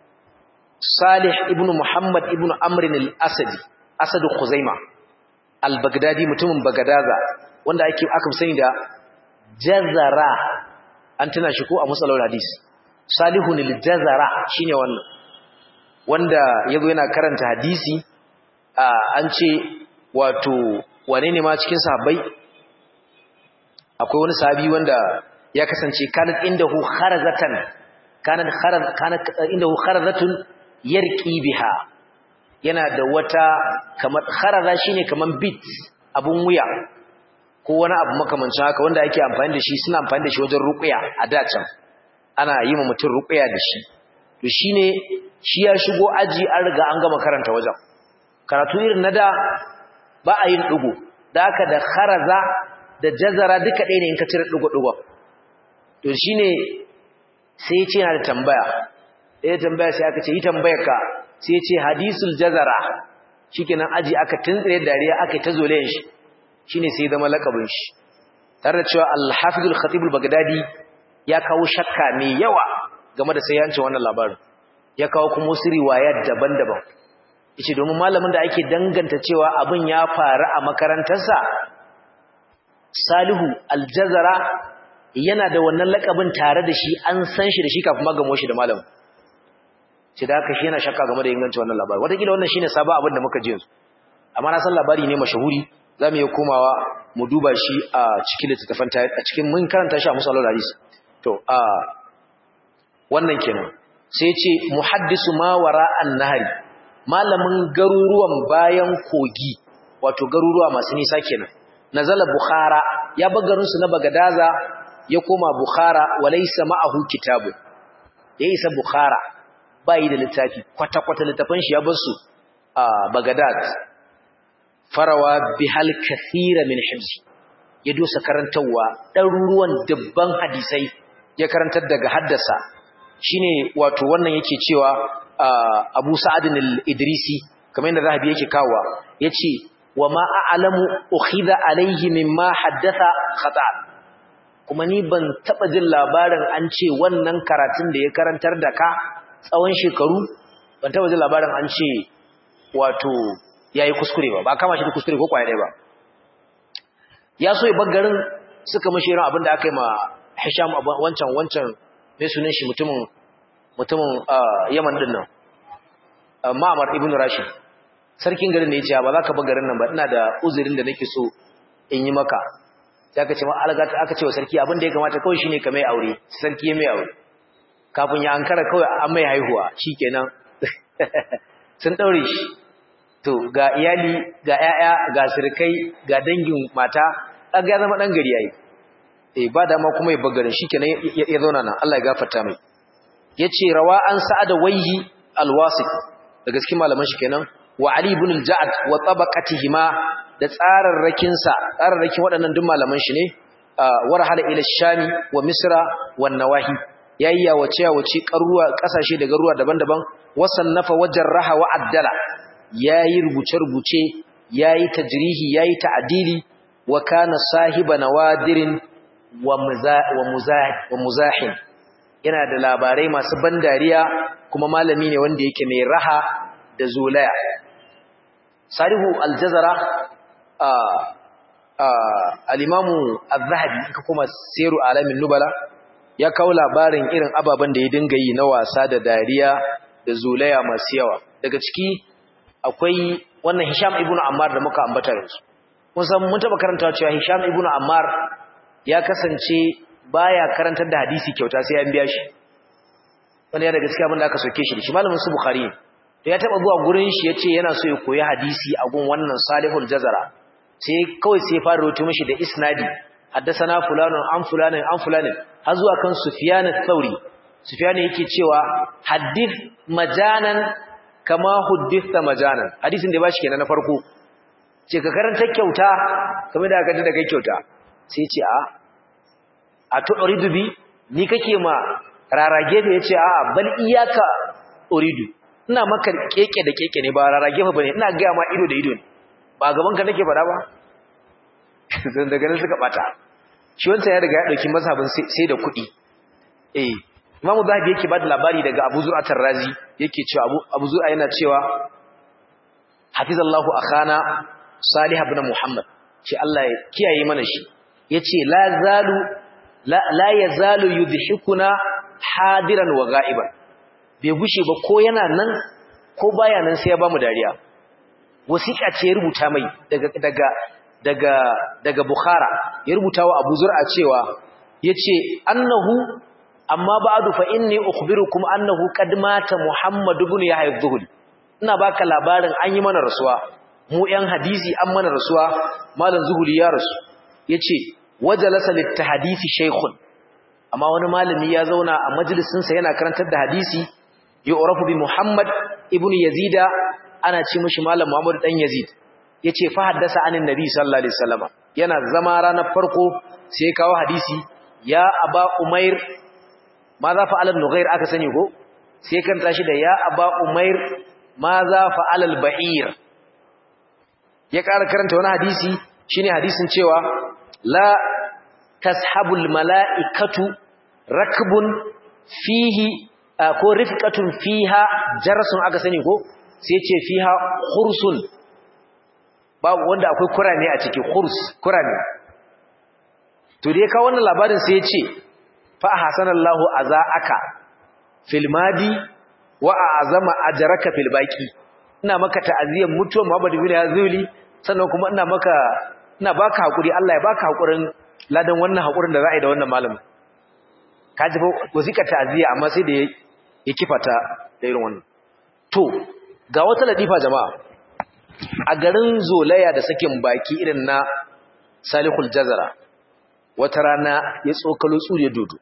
salih ibn muhammad ibn amrin al-asadi asadu khuzaima al-baghdadi mutumin bagadaza wanda ake aka sani da jazara an tuna shi ko a musallar hadis salihun al-jazara shine wannan wanda yazo yana karanta hadisi an ce wato wane ne ma cikin sahabbai akwai wani sahabi wanda ya kasance kanat indahu kharazatan kanat kharaz kanat indahu kharazatun yarqi biha yana da wata kamar kharaza shine kaman bit abun wuya ko wani abu makamancin haka wanda ake amfani da shi suna amfani da shi wajen ruqya a dacan ana yi ma mutum ruqya da shi to shine shi ya shigo aji an riga an gama karanta wajen karatu irin na da ba a yin dugo da haka da kharaza da jazara duka ɗaya ne in ka cire dugo-dugo to shine sai ya ce yana da tambaya ya tambaya sai aka ce yi tambayar ka sai ya ce hadisul jazara shikenan aji aka tuntsire dariya aka ta zolayen shi shine sai zama lakabin shi tare da cewa al-hafizul khatibul bagdadi ya kawo shakka mai yawa game da sayancin wannan labarin ya kawo kuma wasu riwaya daban-daban yace domin malamin da ake danganta cewa abin ya faru a makarantarsa Salihu Aljazara yana da wannan lakabin tare da shi an san shi da shi kafin magamo shi da malamin sai da haka shi yana shakka game da ingancin wannan labari wataƙila wannan shine sabon abin da muka ji yanzu amma na san labari ne mashahuri za mu iya komawa mu duba shi a cikin littattafan a cikin mun karanta shi a musallar hadis to a wannan kenan sai ce muhaddisu ma wara an-nahari malamin garuruwan bayan kogi wato garuruwa masu nisa kenan nazala bukhara ya bar garin su na bagadaza ya koma bukhara walaysa ma'ahu kitabu ya isa bukhara bai da littafi kwata kwata littafin shi ya bar su a bagadad farawa bihal kathira min hibzi ya dosa karantawa ɗaruruwan dubban hadisai ya karantar daga haddasa shine wato wannan yake cewa Abu Sa'ad al-Idrisi kamar yadda Zahabi yake kawowa yace wa ma a'lamu ukhidha alayhi mimma haddatha khata kuma ni ban taba jin labarin an ce wannan karatun da ya karantar da ka tsawon shekaru ban taba jin labarin an ce wato yayi kuskure ba ba kama shi da kuskure ko kwaya ba ya so ya garin suka mashi irin abin da aka yi ma Hisham wancan wancan mai sunan shi mutumin mutumin Yaman din nan Ma'mar ibn Rashid sarkin garin ne ya ce ba za ka bar garin nan ba ina da uzurin da nake so in yi maka sai aka ce ma algata aka ce wa sarki abin da ya kamata kawai shine ka mai aure sarki ya mai aure kafin ya ankara kawai an mai haihuwa shikenan sun daure shi to ga iyali ga ƴaƴa ga sirkai ga dangin mata kaga ya zama dan gari yayi eh ba dama kuma ya bagarin shikenan ya zauna nan Allah ya gafarta mai yace rawa an sa'ada wayhi alwasit daga cikin malaman shi kenan wa ali ibn al-ja'd wa tabaqatihima da tsararrakin sa tsararrakin waɗannan duk malaman shi ne warhala ila shami wa misra wa nawahi yayi ya wace ya wace karuwa kasashe daga ruwa daban-daban wasannafa wajarraha wa addala yayi rubuce rubuce yayi tajrihi yayi ta'dili wa kana sahiba nawadirin wa muzahin yana da labarai masu ban dariya kuma malami ne wanda yake mai raha da zolaya salihu aljazara al-imamu az-zahabi ka kuma siru alamin nubala ya kawo labarin irin ababen da ya dinga yi na wasa da dariya da zolaya masu yawa daga ciki akwai wannan hisham ibnu ammar da muka ambata yanzu kun san mun taba karanta cewa hisham ibnu ammar ya kasance baya karantar da hadisi kyauta sai an biya shi wanda ya daga cikin abin da aka soke shi da shi malamin su bukhari to ya taba zuwa gurin shi yace yana so ya koyi hadisi a gun wannan salihul jazara sai kawai sai ya fara rubuta mishi da isnadi haddathana fulanun an fulanin an fulanin har zuwa kan sufyan ath-thauri sufyan yake cewa hadith majanan kama hudditha majanan hadisin da ya bashi kenan na farko ce ka karanta kyauta kamar da aka ji da kai kyauta sai ce a a to uridu bi ni kake ma rarage da yace a bal iyaka uridu ina maka keke da keke ne ba rarage ba bane ina ga ma ido da ido ne ba gaban ka nake fada ba sai daga nan suka bata shi wancan ya riga ya dauki mazhabin sai da kuɗi eh imamu zahabi yake bada labari daga abu zur'a tarrazi yake cewa abu abu zur'a yana cewa hafizallahu akhana salih ibn muhammad ce Allah ya kiyaye mana shi yace la zalu la, la yazalu yudhikuna hadiran wa ghaiban bai gushe ba ko yana nan ko baya nan sai ya bamu dariya wasiƙa ce ya rubuta mai daga daga daga daga bukhara ya rubuta wa abu zur'a cewa yace annahu amma ba'du fa inni ukhbirukum annahu qad mata muhammad ibn yahya az-zuhri ina baka labarin an yi mana rasuwa mu yan hadisi an mana rasuwa malam zuhri ya rasu yace wajalasa lit-tahdisi shaykhun amma wani malami ya zauna a majalisin sa yana karantar da hadisi yu'rafu bi muhammad ibn yazida ana ce mishi malam muhammad dan yazid yace fa haddasa anin nabi sallallahu alaihi wasallam yana zama ranar farko sai kawo hadisi ya aba umair ma za fa alal nughair aka sani ko sai kan tashi da ya aba umair ma za fa alal ba'ir ya ƙara karanta wani hadisi shine hadisin cewa la tashabul mala'ikatu rakbun fihi ko rifqatun fiha jarsun aka sani ko sai ce fiha khursun babu wanda akwai kurane a ciki khurs kurane to dai ka wannan labarin sai ya ce fa hasanallahu azaaka fil madi wa azama ajraka fil baqi ina maka ta'aziyyar mutuwar Muhammad ibn Yazuli sannan kuma ina maka ina baka hakuri Allah ya baka hakurin ladan wannan hakurin da za a yi da wannan malamin kaji fa wazika ta'aziyya amma sai da ya kifata da irin wannan to ga wata ladifa jama'a a garin zolaya da sakin baki irin na Salihul Jazara wata rana ya tsokalo tsuriya dodo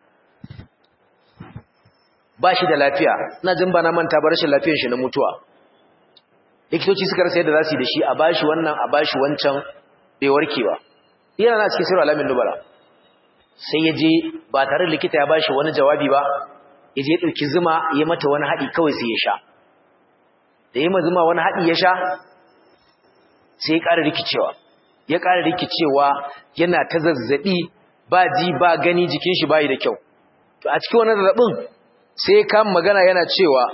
ba shi da lafiya ina jin ba na manta ba rashin lafiyar shi na mutuwa likitoci suka rasa yadda za su yi da shi a bashi wannan a bashi wancan bai warke ba yana na cikin sirri alamin dubara sai ya je ba tare da likita ya bashi wani jawabi ba ya je ɗauki zuma ya mata wani haɗi kawai sai ya sha da ya ma zuma wani haɗi ya sha sai ya ƙara rikicewa ya ƙara rikicewa yana ta zazzaɓi ba ji ba gani jikin shi bayi da kyau to a cikin wannan zazzabin sai kan magana yana cewa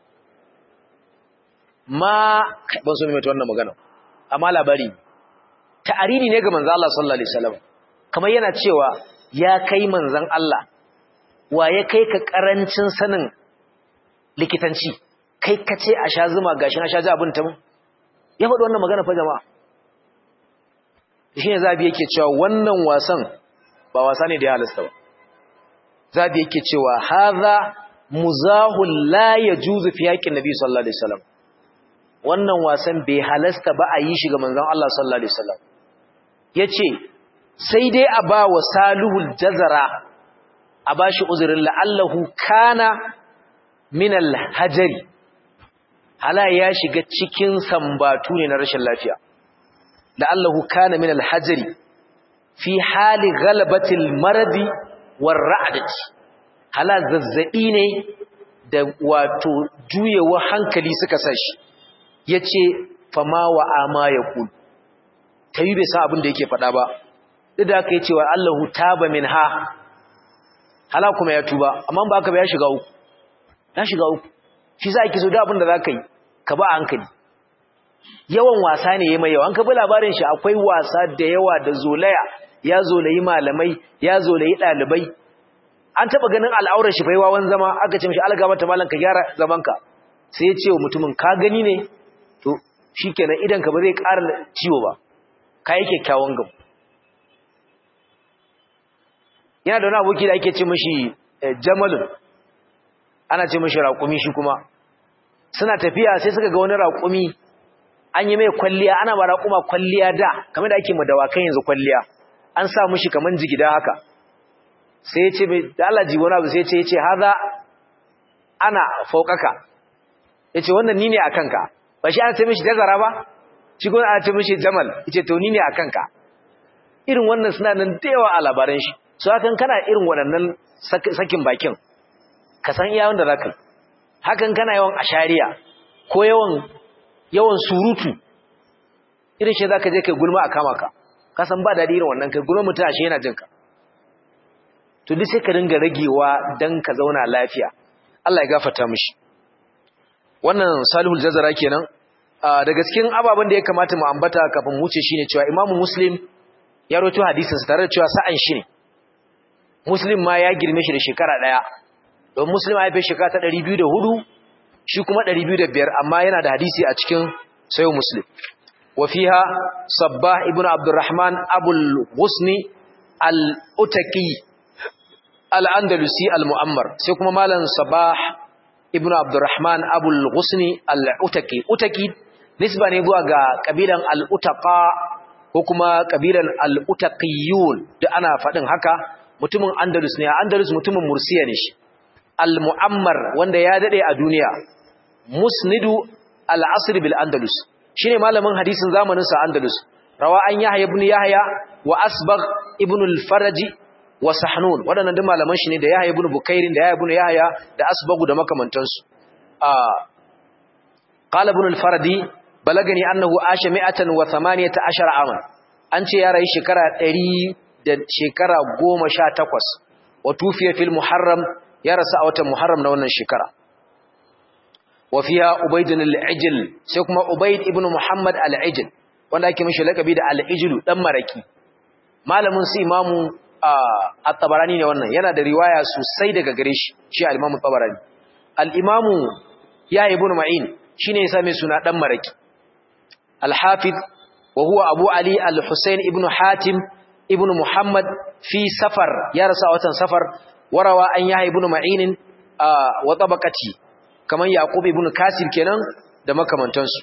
ma ban so mai wannan magana amma labari ta'ariri ne ga manzo Allah sallallahu alaihi wasallam kamar yana cewa ya kai manzon Allah wa ya kai ka karancin sanin likitanci kai kace a sha zuma gashi na sha ji abin ta mu ya faɗi wannan magana fa jama'a shine zabi yake cewa wannan wasan ba wasa ne da ya halasta ba zabi yake cewa hadha muzahul la yajuzu fi haqqin nabi sallallahu alaihi wasallam wannan wasan bai halasta ba a yi shi ga manzon Allah sallallahu alaihi wasallam yace sai dai a ba wa salihul jazara a bashi uzurin la'allahu kana min al-hajari hala ya shiga cikin sambatu ne na rashin lafiya la'allahu kana min al-hajari fi hali ghalabatil maradi war ra'dati hala zazzabi ne da wato juyewa hankali suka sashi yace fama wa ama yaqul tayi bai san abin da yake faɗa ba duk da aka yi cewa Allahu taba minha hala kuma ya tuba amma ba haka ba ya shiga uku ya shiga uku shi za ki so da abin da za ka yi ka ba hankali yawan wasa ne ya mai yawa an ka bi labarin shi akwai wasa da yawa da zolaya ya zolayi malamai ya zolayi ɗalibai an taɓa ganin al'aurar shi fai wawan zama aka ce mashi alga mata malam ka gyara zamanka sai ya ce wa mutumin ka gani ne to shi kenan idan ka ba zai ƙara ciwo ba ka yi kyakkyawan gamu yana da wani aboki da ake ce mashi jamalun ana ce mashi raƙumi shi kuma suna tafiya sai suka ga wani raƙumi an yi mai kwalliya ana ba raƙuma kwalliya da kamar da ake ma dawakan yanzu kwalliya an sa mashi kaman jigida haka sai ya ce da Allah ji wani abu sai ya ce ya ce haza ana faukaka ya ce wannan ni ne a kanka ba shi ana ce mashi dazara ba shi kuma ana ce mashi jamal ya ce to ni ne a kanka irin wannan suna nan da yawa a labaran shi su hakan kana irin waɗannan sakin bakin ka san iya wanda za ka yi hakan kana yawan ashariya ko yawan yawan surutu irin shi za ka je kai gulma a kama ka ka san ba daɗi irin wannan kai gulma mutum ashe yana jinka to duk sai ka dinga ragewa dan ka zauna lafiya Allah ya gafarta mishi wannan salihul jazara kenan daga cikin ababen da ya kamata mu ambata kafin wuce shine cewa Imam Muslim ya rawaito hadisin sa tare da cewa sa'an shi ne Muslim ma ya girme shi da shekara daya don Muslim ya fi shekara ta 204 shi kuma 205 amma yana da hadisi a cikin sayo Muslim wa fiha Sabbah ibn Abdurrahman Abul Husni al-Utaki al-Andalusi al-Mu'ammar sai kuma malam Sabbah ibn Abdurrahman Abul Husni al-Utaki Utaki nisba ne zuwa ga kabilan al-Utaqa ko kuma kabilan al-Utaqiyun da ana faɗin haka mutumin Andalus ne Andalus mutumin Mursiya ne shi al-Mu'ammar wanda ya dade a duniya musnidu al-asr bil Andalus shine malamin hadisin zamanin sa Andalus rawa an Yahya ibn Yahya wa Asbagh ibn al-Faraj wa Sahnun wadannan duk malaman shi ne da Yahya ibn Bukairin da Yahya ibn Yahya da Asbagh da makamantansu ah qala ibn al-Faradi balagani annahu asha 118 aman an ce ya rayu shekara 100 da shekara 18 wa tufiya fil muharram ya rasu a watan muharram na wannan shekara wa fiha ubayd al-ijl sai kuma ubayd ibn muhammad al-ijl wanda ake mishi lakabi da al-ijl dan maraki malamin su imamu at-tabarani ne wannan yana da riwaya sosai daga gare shi shi al-imamu tabarani al-imamu ya ibn ma'in shine ya same suna dan maraki al-hafiz wa huwa abu ali al-husayn ibn hatim ibn muhammad fi safar ya rasu a watan safar warawa an yahya ibn ma'in wa tabaqati kaman yaqub ibn kasir kenan da makamantansu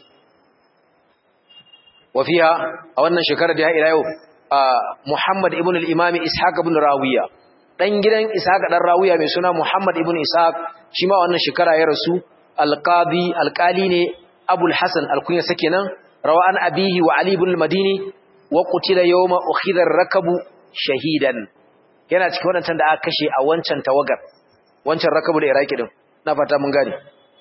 wa fiha a wannan shekarar da ya ila yau muhammad ibn al-imam ishaq ibn rawiya dan gidan ishaq dan rawiya mai suna muhammad ibn ishaq shi ma wannan shekara ya rasu al-qadi al-qali ne abul hasan al-kunya sakenan rawa an abihi wa ali ibn al-madini wa qutila yawma ukhidha ar-rakabu shahidan yana cikin wadancan da aka kashe a wancan tawagar wancan rakabu da iraki din na fata mun gane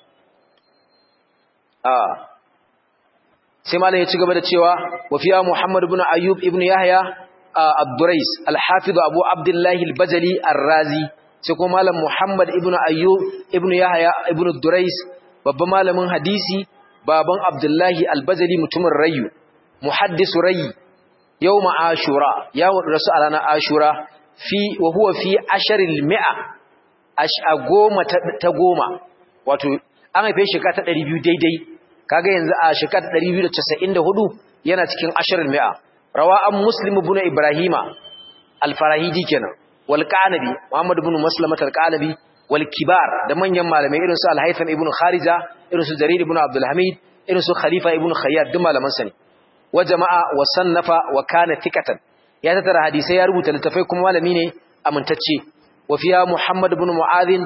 ah sai malam ya ci gaba da cewa wa fiya muhammad ibn ayyub ibn yahya ad-durais al-hafiz abu abdullah al-bajali ar-razi sai kuma malam muhammad ibn ayyub ibn yahya ibn ad-durais babban malamin hadisi baban abdullahi al-bajali mutumin rayu muhaddisu rayi yawma ashura ya rasu a ranar ashura fi wa huwa fi asharil mi'a a goma ta goma wato an haife shekara ta 200 daidai kaga yanzu a shekara ta 294 yana cikin asharil mi'a rawa an muslim ibn ibrahima al-farahidi kenan wal qanabi muhammad ibn maslamat al-qanabi wal kibar da manyan malamai irin su al-haytham ibn kharija irin su jarir ibn abdul hamid irin su khalifa ibn khayyat duk malaman sa ne wa jama'a wa sannafa wa kana thiqatan ya tattara hadisai ya rubuta littafai kuma malami ne amintacce wa fiya muhammad ibn mu'adhin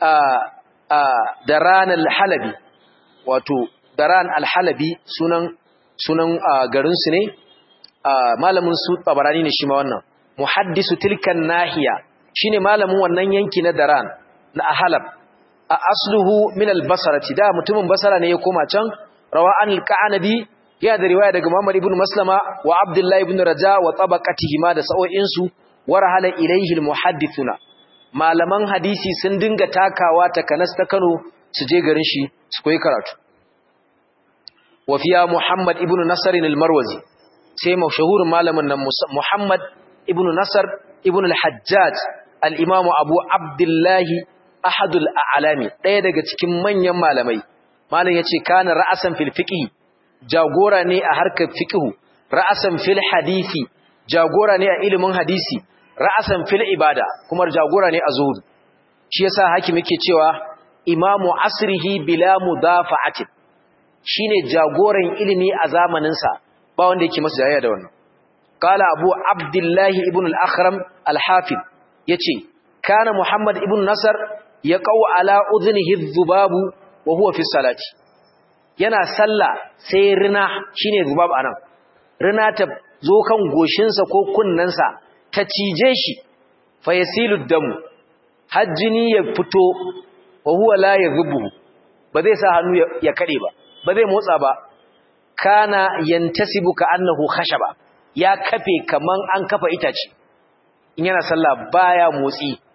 daran al-halabi wato daran al-halabi sunan sunan garin su ne malamin su tabarani ne shi ma wannan muhaddisu tilkan nahiya shine malamin wannan yanki na daran na halab a asluhu min al-basrati da mutumin basara ne ya koma can rawa an al-qanabi ya da riwaya daga Muhammad ibn Maslama wa Abdullah ibn Raja wa tabaqatihi ma da sa'o'in su warahala ilayhi al-muhaddithuna malaman hadisi sun dinga takawa ta Kanas ta Kano su je garin shi su koyi karatu wa fiya Muhammad ibn Nasr al-Marwazi sai mashahurin malamin nan Muhammad ibn Nasr ibn al-Hajjaj al-Imam Abu Abdullah ahadul a'lami daya daga cikin manyan malamai malam yace kana ra'asan fil fiqh jagora ne a harkar fiqh ra'asan fil hadisi jagora ne a ilimin hadisi ra'asan fil ibada kuma jagora ne a zuhud shi yasa hakim yake cewa imamu asrihi bila mudafa'atin shine jagoran ilimi a zamanin sa ba wanda yake masa jayayya da wannan qala abu abdullahi ibn al-akhram al-hafid yace kana muhammad ibn nasar yaqau ala udhnihi dhubabu wa huwa fi salati yana sallah sai rina shine zubab anan rina ta zo kan goshinsa ko kunnensa ta cije shi fa yasilu damu hajjini ya fito wa huwa la yadhubu ba zai sa hannu ya kade ba ba zai motsa ba kana yantasibu ka annahu khashaba ya kafe kaman an kafa itace in yana sallah baya motsi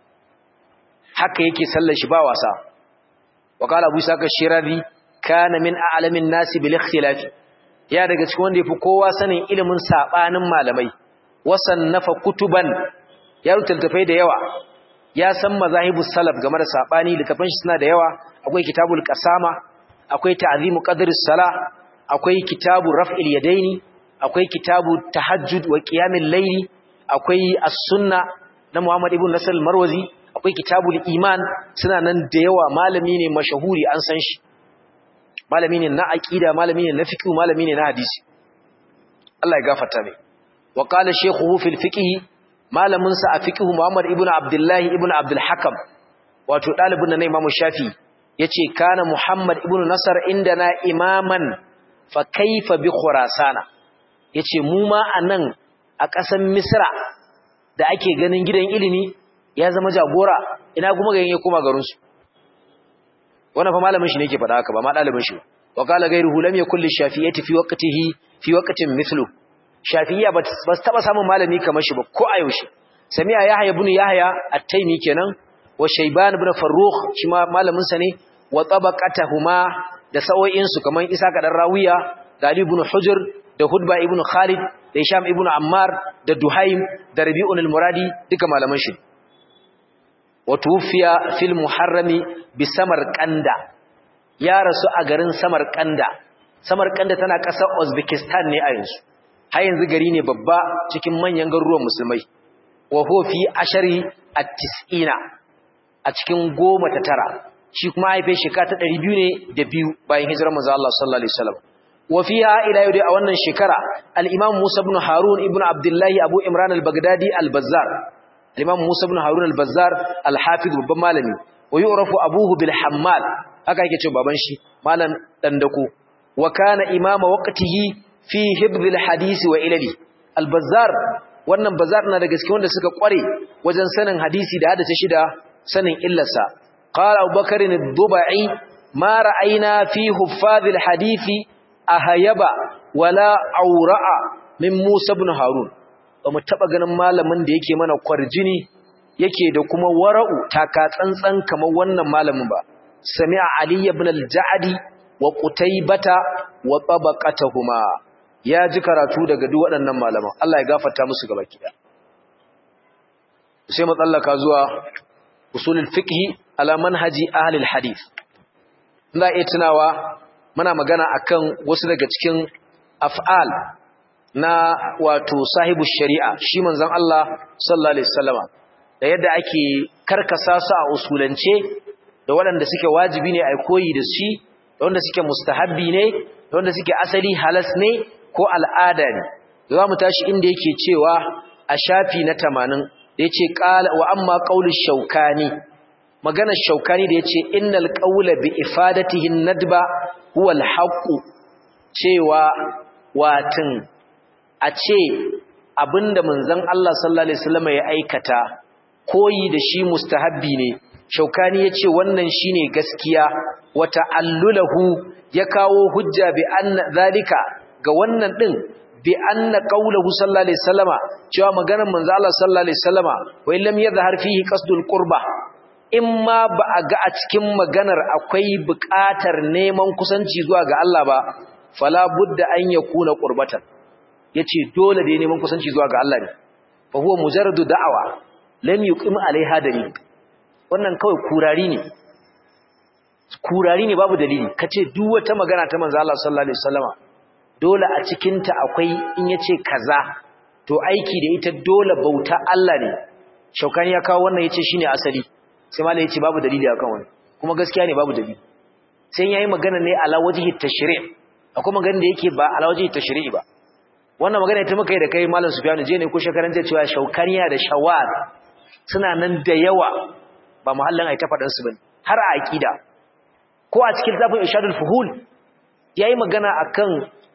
haka yake sallar shi ba wasa wa qala abu saka shirazi kana min a'lamin nasi bil ikhtilaf ya daga cikin wanda yafi kowa sanin ilimin sabanin malamai wasannafa kutuban ya rutaltafai da yawa ya san mazahibus salaf game da sabani littafan shi suna da yawa akwai kitabul qasama akwai ta'zimu qadris sala akwai kitabu raf'il yadaini akwai kitabu tahajjud wa qiyamil layli akwai as-sunna na Muhammad ibn Nasr al-Marwazi akwai kitabul iman suna nan da yawa malami ne mashahuri an san shi malami ne na aqida malami ne na fiqh malami ne na hadisi Allah ya gafarta mai wa qala shaykhuhu fil fiqh malamin sa a fiqh Muhammad ibn Abdullah ibn Abdul Hakam wato dalibin na Imam Shafi yace kana Muhammad ibn Nasr indana imaman fa kaifa bi Khurasana yace mu ma anan a ƙasar Misra da ake ganin gidan ilimi ya zama jagora ina kuma ga yake kuma garin su wannan fa malamin shi ne yake faɗa haka ba ma dalibin shi wa qala ghayruhu lam yakul lishafiyyati fi waqtihi fi waqtin mithlu shafiyya ba su taba samun malami kamar shi ba ko a yaushe sami'a yahya ibn yahya at-taymi kenan wa shayban ibn farrukh shi ma malamin sa ne wa tabaqatuhuma da sa'o'in su kaman isa kadan rawiya da ali ibn hujr da hudba ibn khalid da hisham ibn ammar da duhaim da rabi'un al-muradi duka malaman shi wa tufiya fil muharrami bi samarqanda ya rasu a garin samarqanda samarqanda tana kasar uzbekistan ne a yanzu har yanzu gari ne babba cikin manyan garuruwan musulmai wa huwa fi ashari at-tis'ina a cikin goma ta tara shi kuma haife shekara ta 200 ne da biyu bayan hijirar manzo Allah sallallahu alaihi wasallam wa fiha ila yau a wannan shekara al-imam Musa ibn Harun ibn Abdullah Abu Imran al-Baghdadi al-Bazzar al-imam Musa ibn Harun al-Bazzar al-Hafiz babban malami wa yu'rafu abuhu bil Hammal haka yake cewa baban shi malam dandako wa kana imama waqtihi fi hibdil hadisi wa ilali albazar wannan bazar na daga cikin wanda suka kware wajen sanin hadisi da hadace shi da sanin illarsa qala abubakar ad-dubai ma ra'ayna fi huffazil hadisi ahayaba wala aura'a min musa ibn harun ba mu taba ganin malamin da yake mana kwarjini yake da kuma wara'u taka tsantsan kamar wannan malamin ba sami'a ali ibn al-ja'di wa qutaybata wa tabaqatuhuma ya ji karatu daga duk waɗannan malaman Allah ya gafarta musu gaba kiɗa sai matsallaka zuwa usulul fiqh ala manhaji ahli alhadith ina iya tunawa muna magana akan wasu daga cikin af'al na wato sahibu shari'a shi manzon Allah sallallahu alaihi wasallama da yadda ake karkasa su a usulance da waɗanda suke wajibi ne a koyi da shi da wanda suke mustahabbi ne da wanda suke asali halas ne ko al'ada ne za mu tashi inda yake cewa a shafi na tamanin da ya ce wa amma ƙaunin shaukani maganar shaukani da ya ce innal ƙaula bi ifadatihin nadba huwal haƙu cewa watin a ce abinda manzon Allah sallallahu alaihi wasallam ya aikata koyi da shi mustahabbi ne shaukani ya ce wannan shine gaskiya wata allulahu ya kawo hujja bi anna zalika ga wannan din bi anna qawluhu sallallahu alaihi wasallama cewa maganar manzo Allah sallallahu alaihi wasallama wa illam yadhhar fihi qasdul qurba imma ba a ga a cikin maganar akwai buƙatar neman kusanci zuwa ga Allah ba fala budda an yakuna qurbatan yace dole da neman kusanci zuwa ga Allah ne fa huwa mujarradu da'awa lam yuqim alaiha dalil wannan kawai kurari ne kurari ne babu dalili kace duk wata magana ta manzo Allah sallallahu alaihi wasallama dole a cikin ta akwai in yace kaza to aiki da ita dole bauta Allah ne shaukani ya kawo wannan yace shine asali sai malai yace babu dalili akan wannan kuma gaskiya ne babu dalili sai yayi magana ne ala wajhi tashri' akwai magana da yake ba ala wajhi tashri' ba wannan magana ita muka yi da kai malam Sufyan je ne ko shekaran ta cewa shaukaniya da shawar suna nan da yawa ba muhallin ai ta fadan su bane har a aqida ko a cikin zafin ishadul fuhul yayi magana akan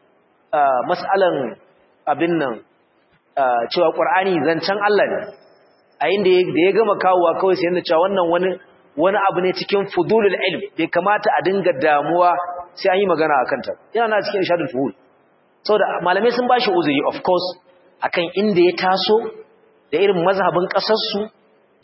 mas'alan abin nan cewa qur'ani zancen Allah ne a inda da ya gama kawowa kawai sai yana cewa wannan wani wani abu ne cikin fudulul ilm bai kamata a dinga damuwa sai an yi magana akan ta yana na cikin ishadul fuhul saboda malamai sun bashi uzuri of course akan inda ya taso da irin mazhabin kasar su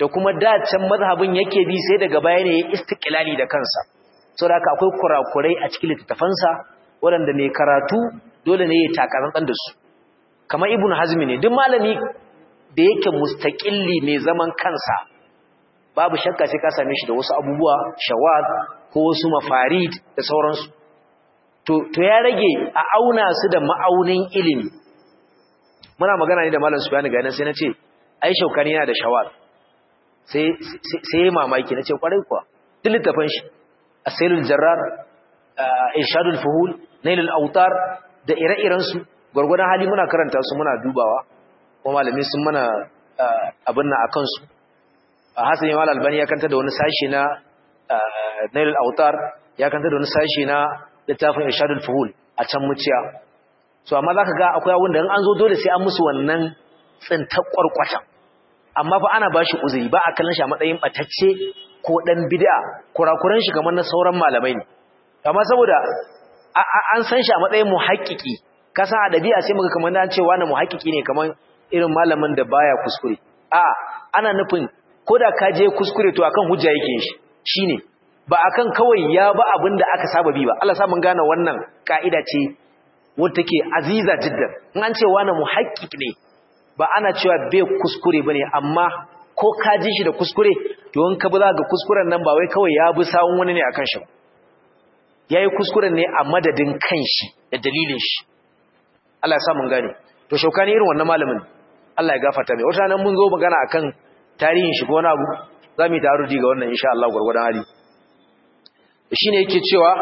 da kuma dacen mazhabin yake bi sai daga baya ne ya istiqlali da kansa saboda haka akwai kurakurai a cikin littafansa waɗanda mai karatu dole ne ya takarantar da su kamar ibnu hazmi ne duk malami da yake mustaqilli mai zaman kansa babu shakka sai ka same shi da wasu abubuwa shawad ko wasu mafarid da sauransu to to ya rage a auna su da ma'aunin ilimi muna magana ne da malam Sufyan ga nan sai nace ai shaukani yana da shawad sai sai mamaki nace kwarai kuwa duk littafin shi asailul jarrar irshadul fuhul nailul autar da ire-iren su gurgurdan hali muna karanta su muna dubawa kuma malamin sun mana abin nan akan su Hassan Yamal Albani ya kanta da wani sashi na Nailul Autar ya kanta da wani sashi na littafin Irshadul Fuhul a can muciya so amma zaka ga akwai abin da in an zo dole sai an musu wannan tsintar kwarkwata amma fa ana bashi uzuri ba a kallon shi a matsayin batacce ko dan bid'a kurakuran shi kamar na sauran malamai ne amma saboda an san shi a matsayin muhaqqiqi kasa a dabi'a sai muga kamar an ce wani muhaqqiqi ne kamar irin malamin da baya kuskure a ana nufin koda ka je kuskure to akan hujja yake shi shine ba akan kawai ya ba abin da aka saba bi ba Allah sa mun gane wannan kaida ce wanda take aziza jiddan in an ce wani muhaqqiq ne ba ana cewa bai kuskure bane amma ko ka ji shi da kuskure to in ka bi za ga kuskuren nan ba wai kawai ya bi sawun wani ne akan shi yayi kuskuren ne a madadin kanshi da dalilin shi Allah ya sa mun gane to shaukani irin wannan malamin Allah ya gafarta mai wata nan mun zo magana akan tarihin shi ko wani abu zamu yi tarudi ga wannan insha Allah gurgurdan hali shine yake cewa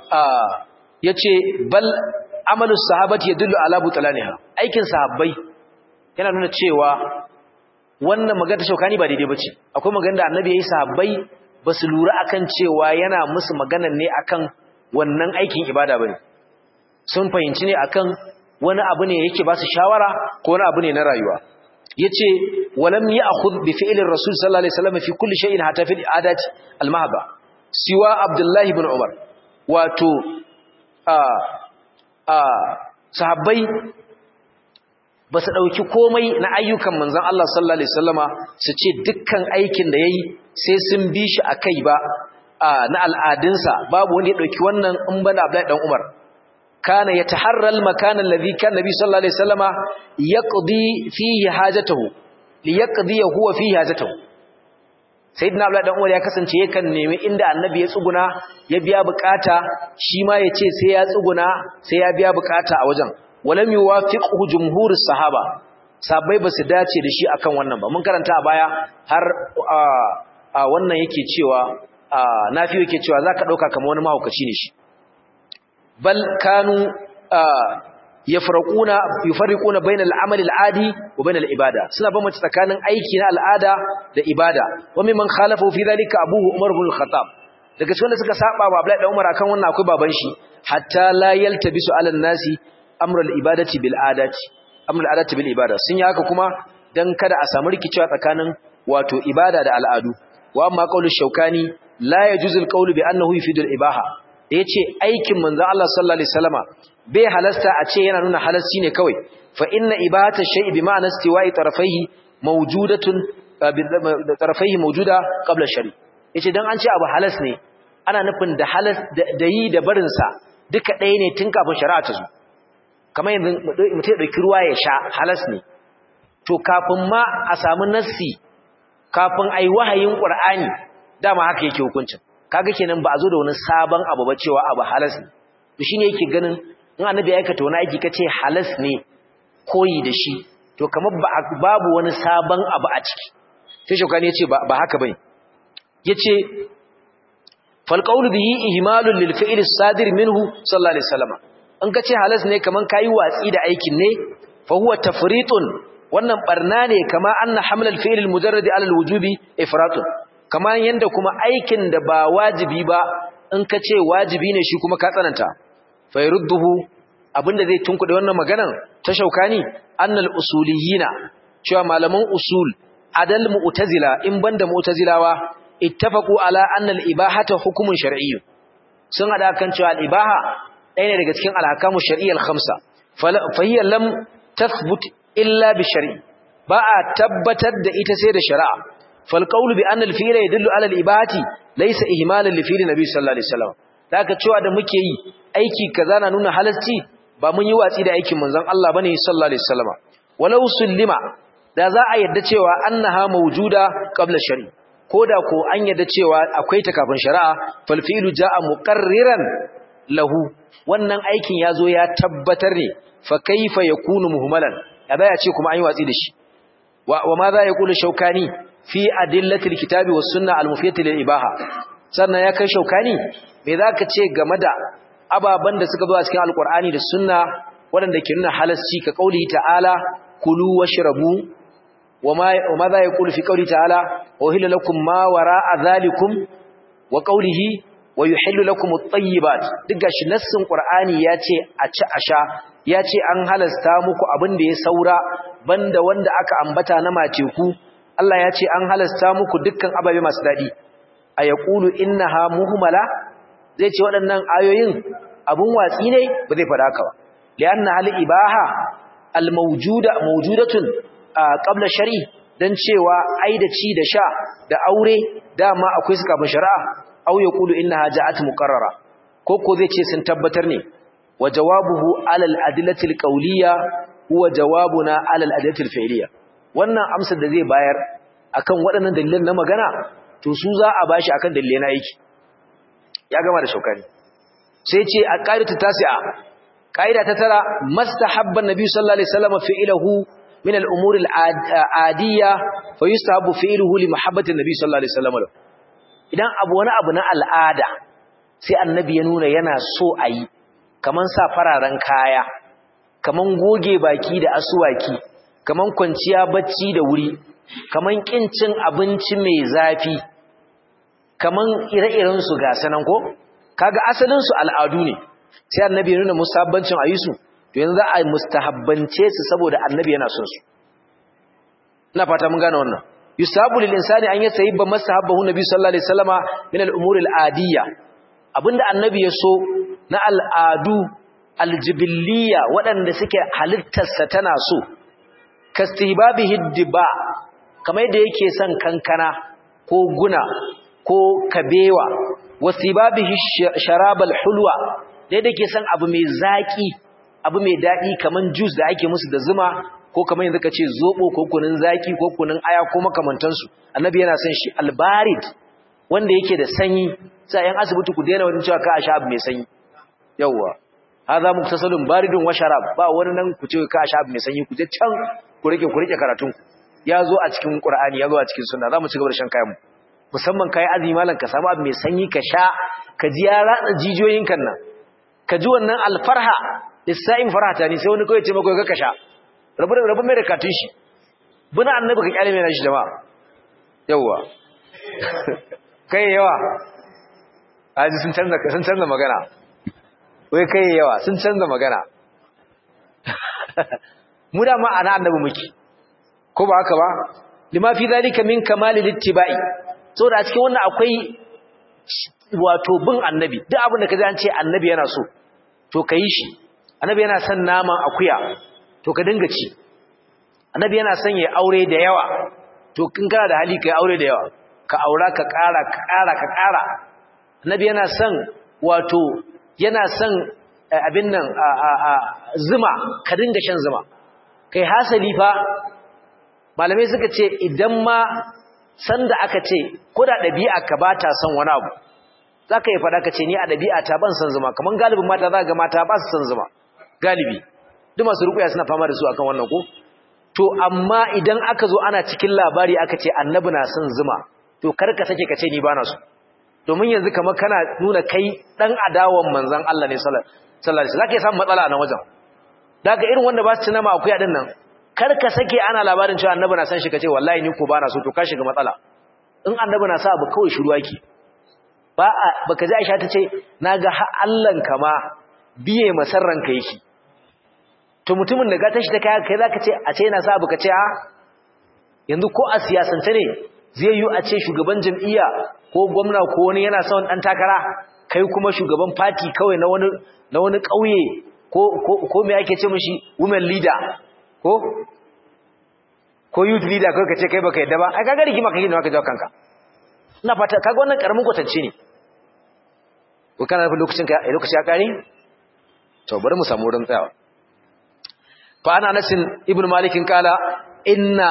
yace bal amalu sahabati yadullu ala butlaniha aikin sahabbai yana nuna cewa wannan magana shaukani ba daidai bace akwai magana da annabi yayi sahabbai basu lura akan cewa yana musu magana ne akan wannan aikin ibada bane sun fahimci ne akan wani abu ne yake ba su shawara ko wani abu ne na rayuwa yace walam ya'khudh bi fi'lir rasul sallallahu alaihi wasallam fi kulli shay'in hatta fi al'adati al-mahba siwa abdullah ibn umar wato a a sahabbai ba su dauki komai na ayyukan manzon Allah sallallahu alaihi wasallama su ce dukkan aikin da yayi sai sun bi shi akai ba na al'adunsa babu wanda ya dauki wannan in bana abdullahi dan umar كان يتحرى المكان الذي كان النبي صلى الله عليه وسلم يقضي فيه حاجته ليقضي هو فيه حاجته sayyidina abdullahi dan umar ya kasance yakan nemi inda annabi ya tsuguna ya biya bukata shi ma yace sai ya tsuguna sai ya biya bukata a wajen walam yuwafiqhu jumhurus sahaba sabai basu dace da shi akan wannan ba mun karanta a baya har a wannan yake cewa nafi yake cewa zaka dauka kamar wani mahaukaci ne shi bal kanu yafraquna yufarriquna bayna al-amal al-adi wa bayna al-ibada suna bambance tsakanin aiki na al'ada da ibada wa mimman khalafu fi dhalika abuhu umar ibn al-khattab daga cikin da suka saba wa Abdullahi Umar akan wannan akwai baban shi hatta la yaltabisu ala nasi amrul ibadati bil adati amrul adati bil ibada sun yi haka kuma dan kada a samu rikicewa tsakanin wato ibada da al'adu wa amma qaulu shaukani la yajuzu al-qawlu bi annahu yufidu al-ibaha da ya ce aikin manzan Allah sallallahu Alaihi wasallama bai halasta a ce yana nuna halasci ne kawai fa inna ibata shay'i bi ma'ana istiwa'i tarafaihi mawjudatun tarafaihi mawjuda qabla shari yace dan an ce abu halas ne ana nufin da halas da yi da barin sa duka ɗaya ne tun kafin shari'a ta zo kamar yanzu mutum ya dauki ruwa ya sha halas ne to kafin ma a samu nassi kafin ai wahayin qur'ani dama haka yake hukuncin kaga kenan ba a zo da wani sabon abu ba cewa abu halas ne to shine yake ganin in annabi ya aikata wani aiki kace halas ne koyi da shi to kamar babu wani sabon abu a ciki sai shokani yace ba ba haka bane yace fal qawlu bihi ihmalun lil fi'l as-sadir minhu sallallahu alaihi wasallam in kace halas ne kaman kai watsi da aikin ne fa huwa tafritun wannan barna ne kama anna haml al-fi'l al-mujarrad ala al-wujubi ifratun kamar yanda kuma aikin da ba wajibi ba in ka ce wajibi ne shi kuma ka tsananta fayrudduhu abinda zai tunkuɗe wannan maganan ta shaukani annal usuliyina cewa malaman usul adal mu'tazila in banda mu'tazilawa ittafaqu ala annal ibahata hukumun shar'iyyu sun hada kan cewa al-ibaha ɗaya ne daga cikin al-ahkamu shar'iyyal khamsa fa hiya lam tathbut illa bi shar'i ba a tabbatar da ita sai da shari'a fal qawlu bi anna al fi'la yadullu ala al ibati laysa ihmalan li fi'li nabi sallallahu alaihi wasallam daga cewa da muke yi aiki kaza na nuna halarci ba mun yi watsi da aikin manzon Allah bane sallallahu alaihi wasallam walau sullima da za a yadda cewa annaha mawjuda qabla shari koda ko an yadda cewa akwai ta kafin shari'a fal fi'lu jaa muqarriran lahu wannan aikin yazo ya tabbatar ne fa kaifa yakunu muhmalan kada ya ce kuma an yi watsi da shi wa ma za ya kula shaukani fi adillatil kitabi was sunna al mufiyati lil ibaha sannan ya kai shaukani me zaka ce game da ababan da suka zo a cikin alqur'ani da sunna waɗanda ke nuna halasci ka kauli ta'ala kulu washrabu wama wama za ya kula fi kauli ta'ala uhilla lakum ma wara'a zalikum wa qawlihi wa yuhillu lakum at-tayyibat duk gashi nassin qur'ani yace a ci a sha yace an halasta muku abin da ya saura banda wanda aka ambata na mace ku Allah yace an halasta muku dukkan ababe masu dadi a yaqulu innaha muhmala zai ce waɗannan ayoyin abun watsi ne ba zai fada haka ba lianna hal ibaha al mawjuda mawjudatun qabla shari dan cewa ai da ci da sha da aure dama akwai su kafin shari'a aw yaqulu innaha ja'at muqarrara ko ko zai ce sun tabbatar ne wa jawabuhu ala al-adillati al-qawliya huwa jawabuna ala al-adillati al-fi'liya wannan amsar da zai bayar akan waɗannan dalilan na magana to su za a bashi akan dalilai na yake ya gama da shaukani sai ce a qaidatu tasi'a qaida ta tara mastahabban nabi sallallahu alaihi wasallam fi'luhu min al-umur al-adiyya fa yustahabbu fi'luhu li mahabbati nabi sallallahu alaihi wasallam idan abu wani abu na al'ada sai annabi ya nuna yana so a yi kaman sa fararen kaya kaman goge baki da asuwaki kaman kwanciya bacci da wuri kaman kin cin abinci mai zafi kaman ire-iren su ga sanan ko kaga asalin su al'adu ne sai annabi ya nuna musabbancin ayisu to yanzu za a mustahabbance su saboda annabi yana son su ina fata mun gane wannan yusabu lil insani an yasayyiba masahabahu nabi sallallahu alaihi wasallama min al-umur al-adiyya abinda annabi ya so na al'adu aljibiliya waɗanda suke halittarsa tana so kastihbabihi diba kamar yadda yake son kankana ko guna ko kabewa wasibabihi sharabal hulwa da yadda yake son abu mai zaki abu mai daɗi kamar juice da ake musu da zuma ko kamar yanzu ka ce zobo ko kunun zaki ko kunun aya ko makamantansu annabi yana son shi albarid wanda yake da sanyi sai yan asibiti ku daina wani cewa ka a sha abu mai sanyi yawwa hadha muktasalun baridun wa sharab ba wani nan ku ce ka a sha abu mai sanyi ku je can ku rike ku rike karatun ya zo a cikin qur'ani ya zo a cikin sunna zamu ci gaba da shan kayan mu musamman kai azumi malan ka samu abu mai sanyi ka sha ka ji ya ratsa jijiyoyin kan nan ka ji wannan alfarha lissa'in farhata ne sai wani kawai ce maka ka sha rabu da rabu mai da katun shi buna annabi ka kyale mai nashi jama'a yawwa kai yawa aji sun canza sun canza magana wai kai yawa sun canza magana mu da ma ana annabi muke ko ba haka ba lima fi zalika min kamalil ittiba'i saboda a cikin wannan akwai wato bin annabi duk abin da kaji an ce annabi yana so to kai shi annabi yana son naman akuya to ka dinga ci annabi yana son ya aure da yawa to kin kana da hali kai aure da yawa ka aura ka ƙara ka ƙara ka ƙara annabi yana son wato yana son abin nan zuma ka dinga shan zuma kai hasali fa malamai suka ce idan ma sanda aka ce ko da ɗabi'a ka ba ta son wani abu za ka yi faɗa ka ce ni a ɗabi'a ta ban son zuma kamar galibin mata za ga mata ba su son zuma galibi duk masu rukuya suna fama da su akan wannan ko to amma idan aka zo ana cikin labari aka ce annabi na son zuma to kar ka sake ka ce ni ba na so domin yanzu kamar kana nuna kai dan adawan manzon Allah ne sallallahu alaihi wasallam zaka samu matsala a nan wajen daga irin wanda ba su ci nama akuya din nan kar ka sake ana labarin cewa annabi na san shi kace wallahi ni ko ba na so to ka shiga matsala in annabi na sa abu kawai shiru yake ba baka ji Aisha tace naga har Allah kama biye masarran ka yake to mutumin da ga tashi ta kai kai zaka ce a ce yana sa abu kace a yanzu ko a siyasance ne zai yi a ce shugaban jam'iyya ko gwamna ko wani yana son dan takara kai kuma shugaban party kawai na wani na wani kauye ko ko ko me yake ce mishi women leader ko ko youth leader kai ka ce kai baka yadda ba ai kaga rigima kake ne maka jawo kanka ina fata kaga wannan karamin kwatance ne ko kana nufin lokacin ka lokaci ya kare to bari mu samu wurin tsayawa fa ana nasin ibnu malikin kala inna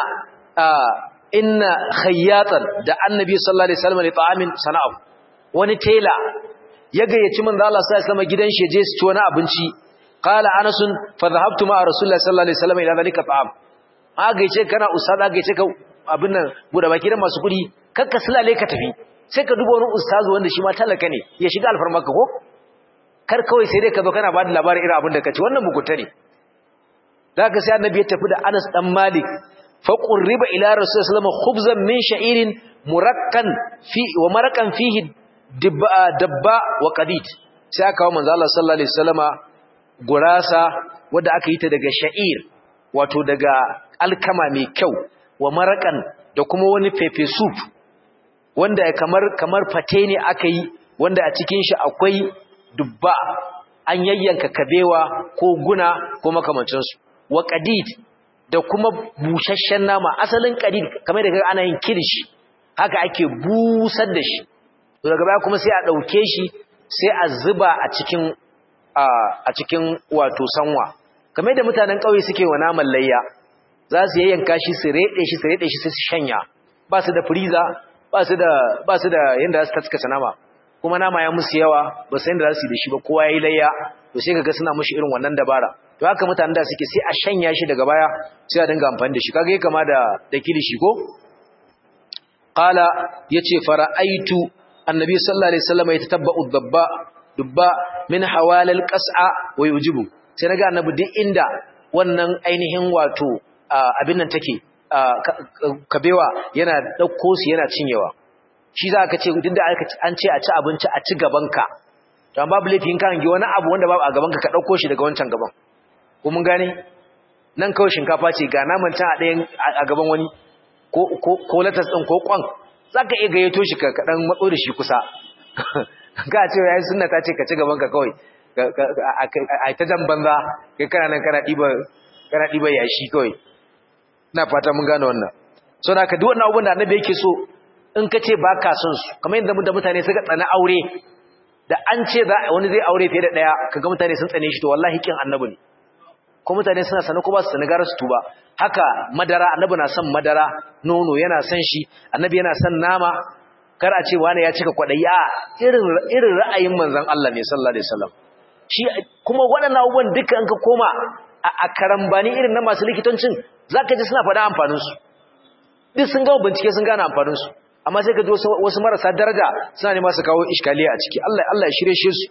inna khayyatan da annabi sallallahu alaihi wasallam li ta'amin sana'u wani tela ya gayyaci manzo Allah sallallahu alaihi wasallam gidan shi je su ci wani abinci qala anas fa dhahabtu ma rasulullahi sallallahu alaihi wasallam ila zalika ta'am a gayyace kana ustaz a gayyace ka abin nan bude baki da masu kudi kakka sulale ka tafi sai ka duba wani ustazu wanda shi ma talaka ne ya shiga alfarmarka ko kar kawai sai dai ka zo kana ba da labarin irin abin da ka ci wannan mugunta ne da ka sai annabi ya tafi da Anas dan Malik fa qurriba ila rasul sallallahu alaihi khubzan min sha'irin murakkan fi wa marakan fihi dabba dabba wa qadid sai aka kawo manzo Allah sallallahu alaihi wasallama gurasa wanda aka yi ta daga sha'ir wato daga alkama mai kyau wa marakan da kuma wani pepe soup wanda kamar kamar fate ne aka yi wanda a cikin shi akwai dubba an yayyanka kabewa ko guna ko makamancinsu wa qadid da kuma busasshen nama asalin qadid kamar da ana yin kilishi haka ake busar da shi daga baya kuma sai a dauke shi sai a zuba a cikin a cikin wato sanwa kamar da mutanen kauye suke wa naman layya za su yayyanka shi su rede shi su rede shi sai su shanya ba su da freezer ba su da ba su da yanda za su taskata nama kuma nama ya musu yawa ba san da za su yi da shi ba kowa ya yi layya to sai kaga suna mushi irin wannan dabara to haka mutanen da suke sai a shanya shi daga baya sai a dinga amfani da shi kaga yake kama da da kilishi ko qala yace fara'aitu annabi sallallahu alaihi wasallam yatatabba'u dabba dubba min hawalil qas'a wa yujibu sai naga annabi duk inda wannan ainihin wato abin nan take kabewa yana dauko su yana cinyewa shi za ka ce duk da an ce a ci abinci a ci gabanka don babu laifin kan gi wani abu wanda babu a gabanka ka ɗauko shi daga wancan gaban ko mun gane nan kawai shinkafa ce ga naman can a ɗayan a gaban wani ko latas ɗin ko kwan za ka iya gayyato shi ka ɗan matso da shi kusa ka ce ya yi suna ta ce ka ci gabanka kawai a ta jan banza kai kana nan kana ɗiba yashi kawai na fata mun gane wannan so da ka duk wannan abubuwan da annabi yake so in ka ce ba ka son su kamar yadda da mutane suka tsana aure da an ce wani zai aure fiye da ɗaya kaga mutane sun tsane shi to wallahi kin annabi ne ko mutane suna sanar ko ba su sani gara su tuba haka madara annabi na son madara nono yana son shi annabi yana son nama kar a ce wani ya cika kwaɗayi a irin irin ra'ayin manzon Allah ne sallallahu alaihi wasallam shi kuma waɗannan abubuwan duka an ka koma a karambani irin na masu likitancin zaka ji suna faɗa amfaninsu duk sun gama bincike sun gane amfaninsu amma sai ka ji wasu marasa daraja suna ne masu kawo iskaliya a ciki Allah Allah ya shirye shi su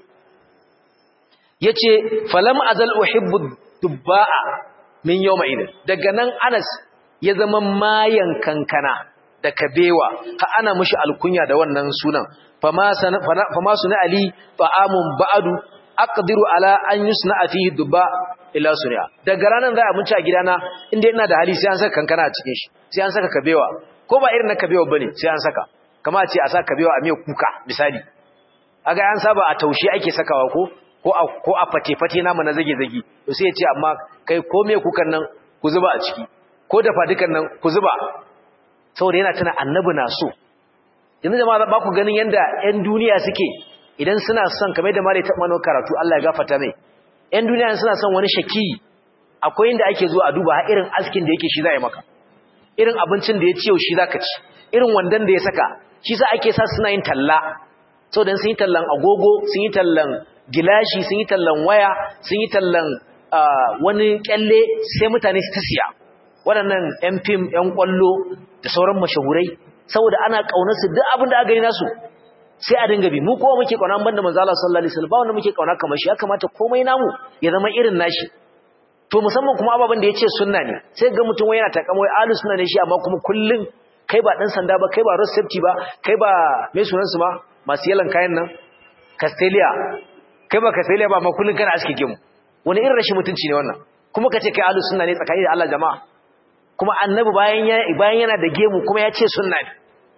yace falam azal uhibbu dubba'a min yawma idin daga nan Anas ya zama mayan kankana da kabewa ha ana mushi alkunya da wannan sunan fama fama suna ali ta'amun ba'du aqdiru ala an yusna fihi dubba ila sunya daga ranan za a munci a gidana inda ina da hali sai an saka kankana a cikin shi sai an saka kabewa ko ba irin na kabewa bane sai an saka kama ce a saka kabewa a miya kuka misali aga an saba a taushe ake sakawa ko ko a ko a fate fate namu na zage zage to sai ya ce amma kai ko me kukan nan ku zuba a ciki ko dafa dukan nan ku zuba saboda yana tana annabi na so yanzu jama'a ba ku ganin yanda ƴan duniya suke idan suna son kamar da malai ta mano karatu Allah ya gafarta mai ƴan duniya suna son wani shaki akwai inda ake zuwa a duba har irin askin da yake shi za a yi maka irin abincin da ya ciyo shi za ka ci irin wandan da ya saka shi za ake sa suna yin talla sau da sun yi tallan agogo sun yi tallan gilashi sun yi tallan waya sun yi tallan wani kyalle sai mutane su ta siya waɗannan ‘yan fim ‘yan ƙwallo da sauran mashahurai saboda ana ƙaunarsu duk abin da aka gani nasu sai a dinga bi mu kowa muke ƙauna banda manzo Allah sallallahu alaihi wasallam ba wanda muke ƙauna kamar shi ya kamata komai namu ya zama irin nashi to musamman kuma ababen da yace sunna ne sai ga mutum wai yana takamo wai ahlus sunna ne shi amma kuma kullun kai ba dan sanda ba kai ba road safety ba kai ba me sunan su ma masu yalan kayan nan Castelia kai ba Castelia ba amma kullun kana aske gemu wani irin rashin mutunci ne wannan kuma kace kai ahlus sunna ne tsakani da Allah jama'a kuma annabi bayan ya bayan yana da gemu kuma ya ce sunna ne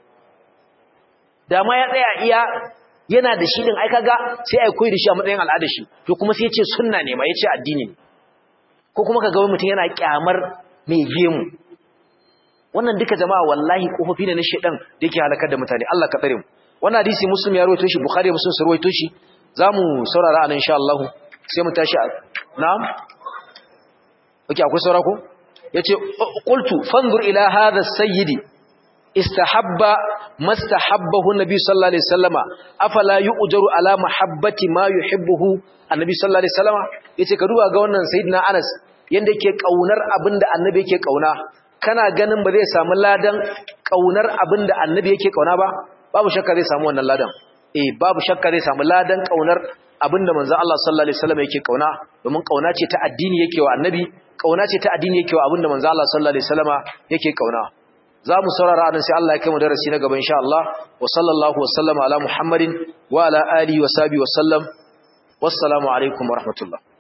da ma ya tsaya iya yana da shi din ai kaga sai ai koyi da shi a matsayin al'ada shi to kuma sai ya ce sunna ne ma ya ce addini ne ko kuma kaga mutum yana kyamar mai gemu wannan duka jama'a wallahi kofofi ne na shedan da yake halakar da mutane Allah ka tsare mu wannan hadisi muslim ya rawaito shi bukhari da muslim su rawaito shi zamu saurara anan insha Allah sai mu tashi na'am okay akwai saura ko yace qultu fanzur ila hadha sayyidi istahabba mastahabbahu nabi sallallahu alaihi wasallama afala yu'jaru ala mahabbati ma yuhibbuhu annabi sallallahu alaihi wasallama yace ka duba ga wannan sayyidina Anas yanda yake kaunar abinda annabi yake kauna kana ganin ba zai samu ladan kaunar abinda annabi yake kauna ba babu shakka zai samu wannan ladan eh babu shakka zai samu ladan kaunar abinda manzon Allah sallallahu alaihi wasallama yake kauna domin kauna ce ta addini yake wa annabi kauna ce ta addini yake wa abinda manzon Allah sallallahu alaihi wasallama yake kauna za mu saurara anan sai Allah ya kai mu darasi na gaba insha Allah wa sallallahu wa sallama ala Muhammadin wa ala alihi wa sahbihi wa sallam wassalamu alaikum wa rahmatullah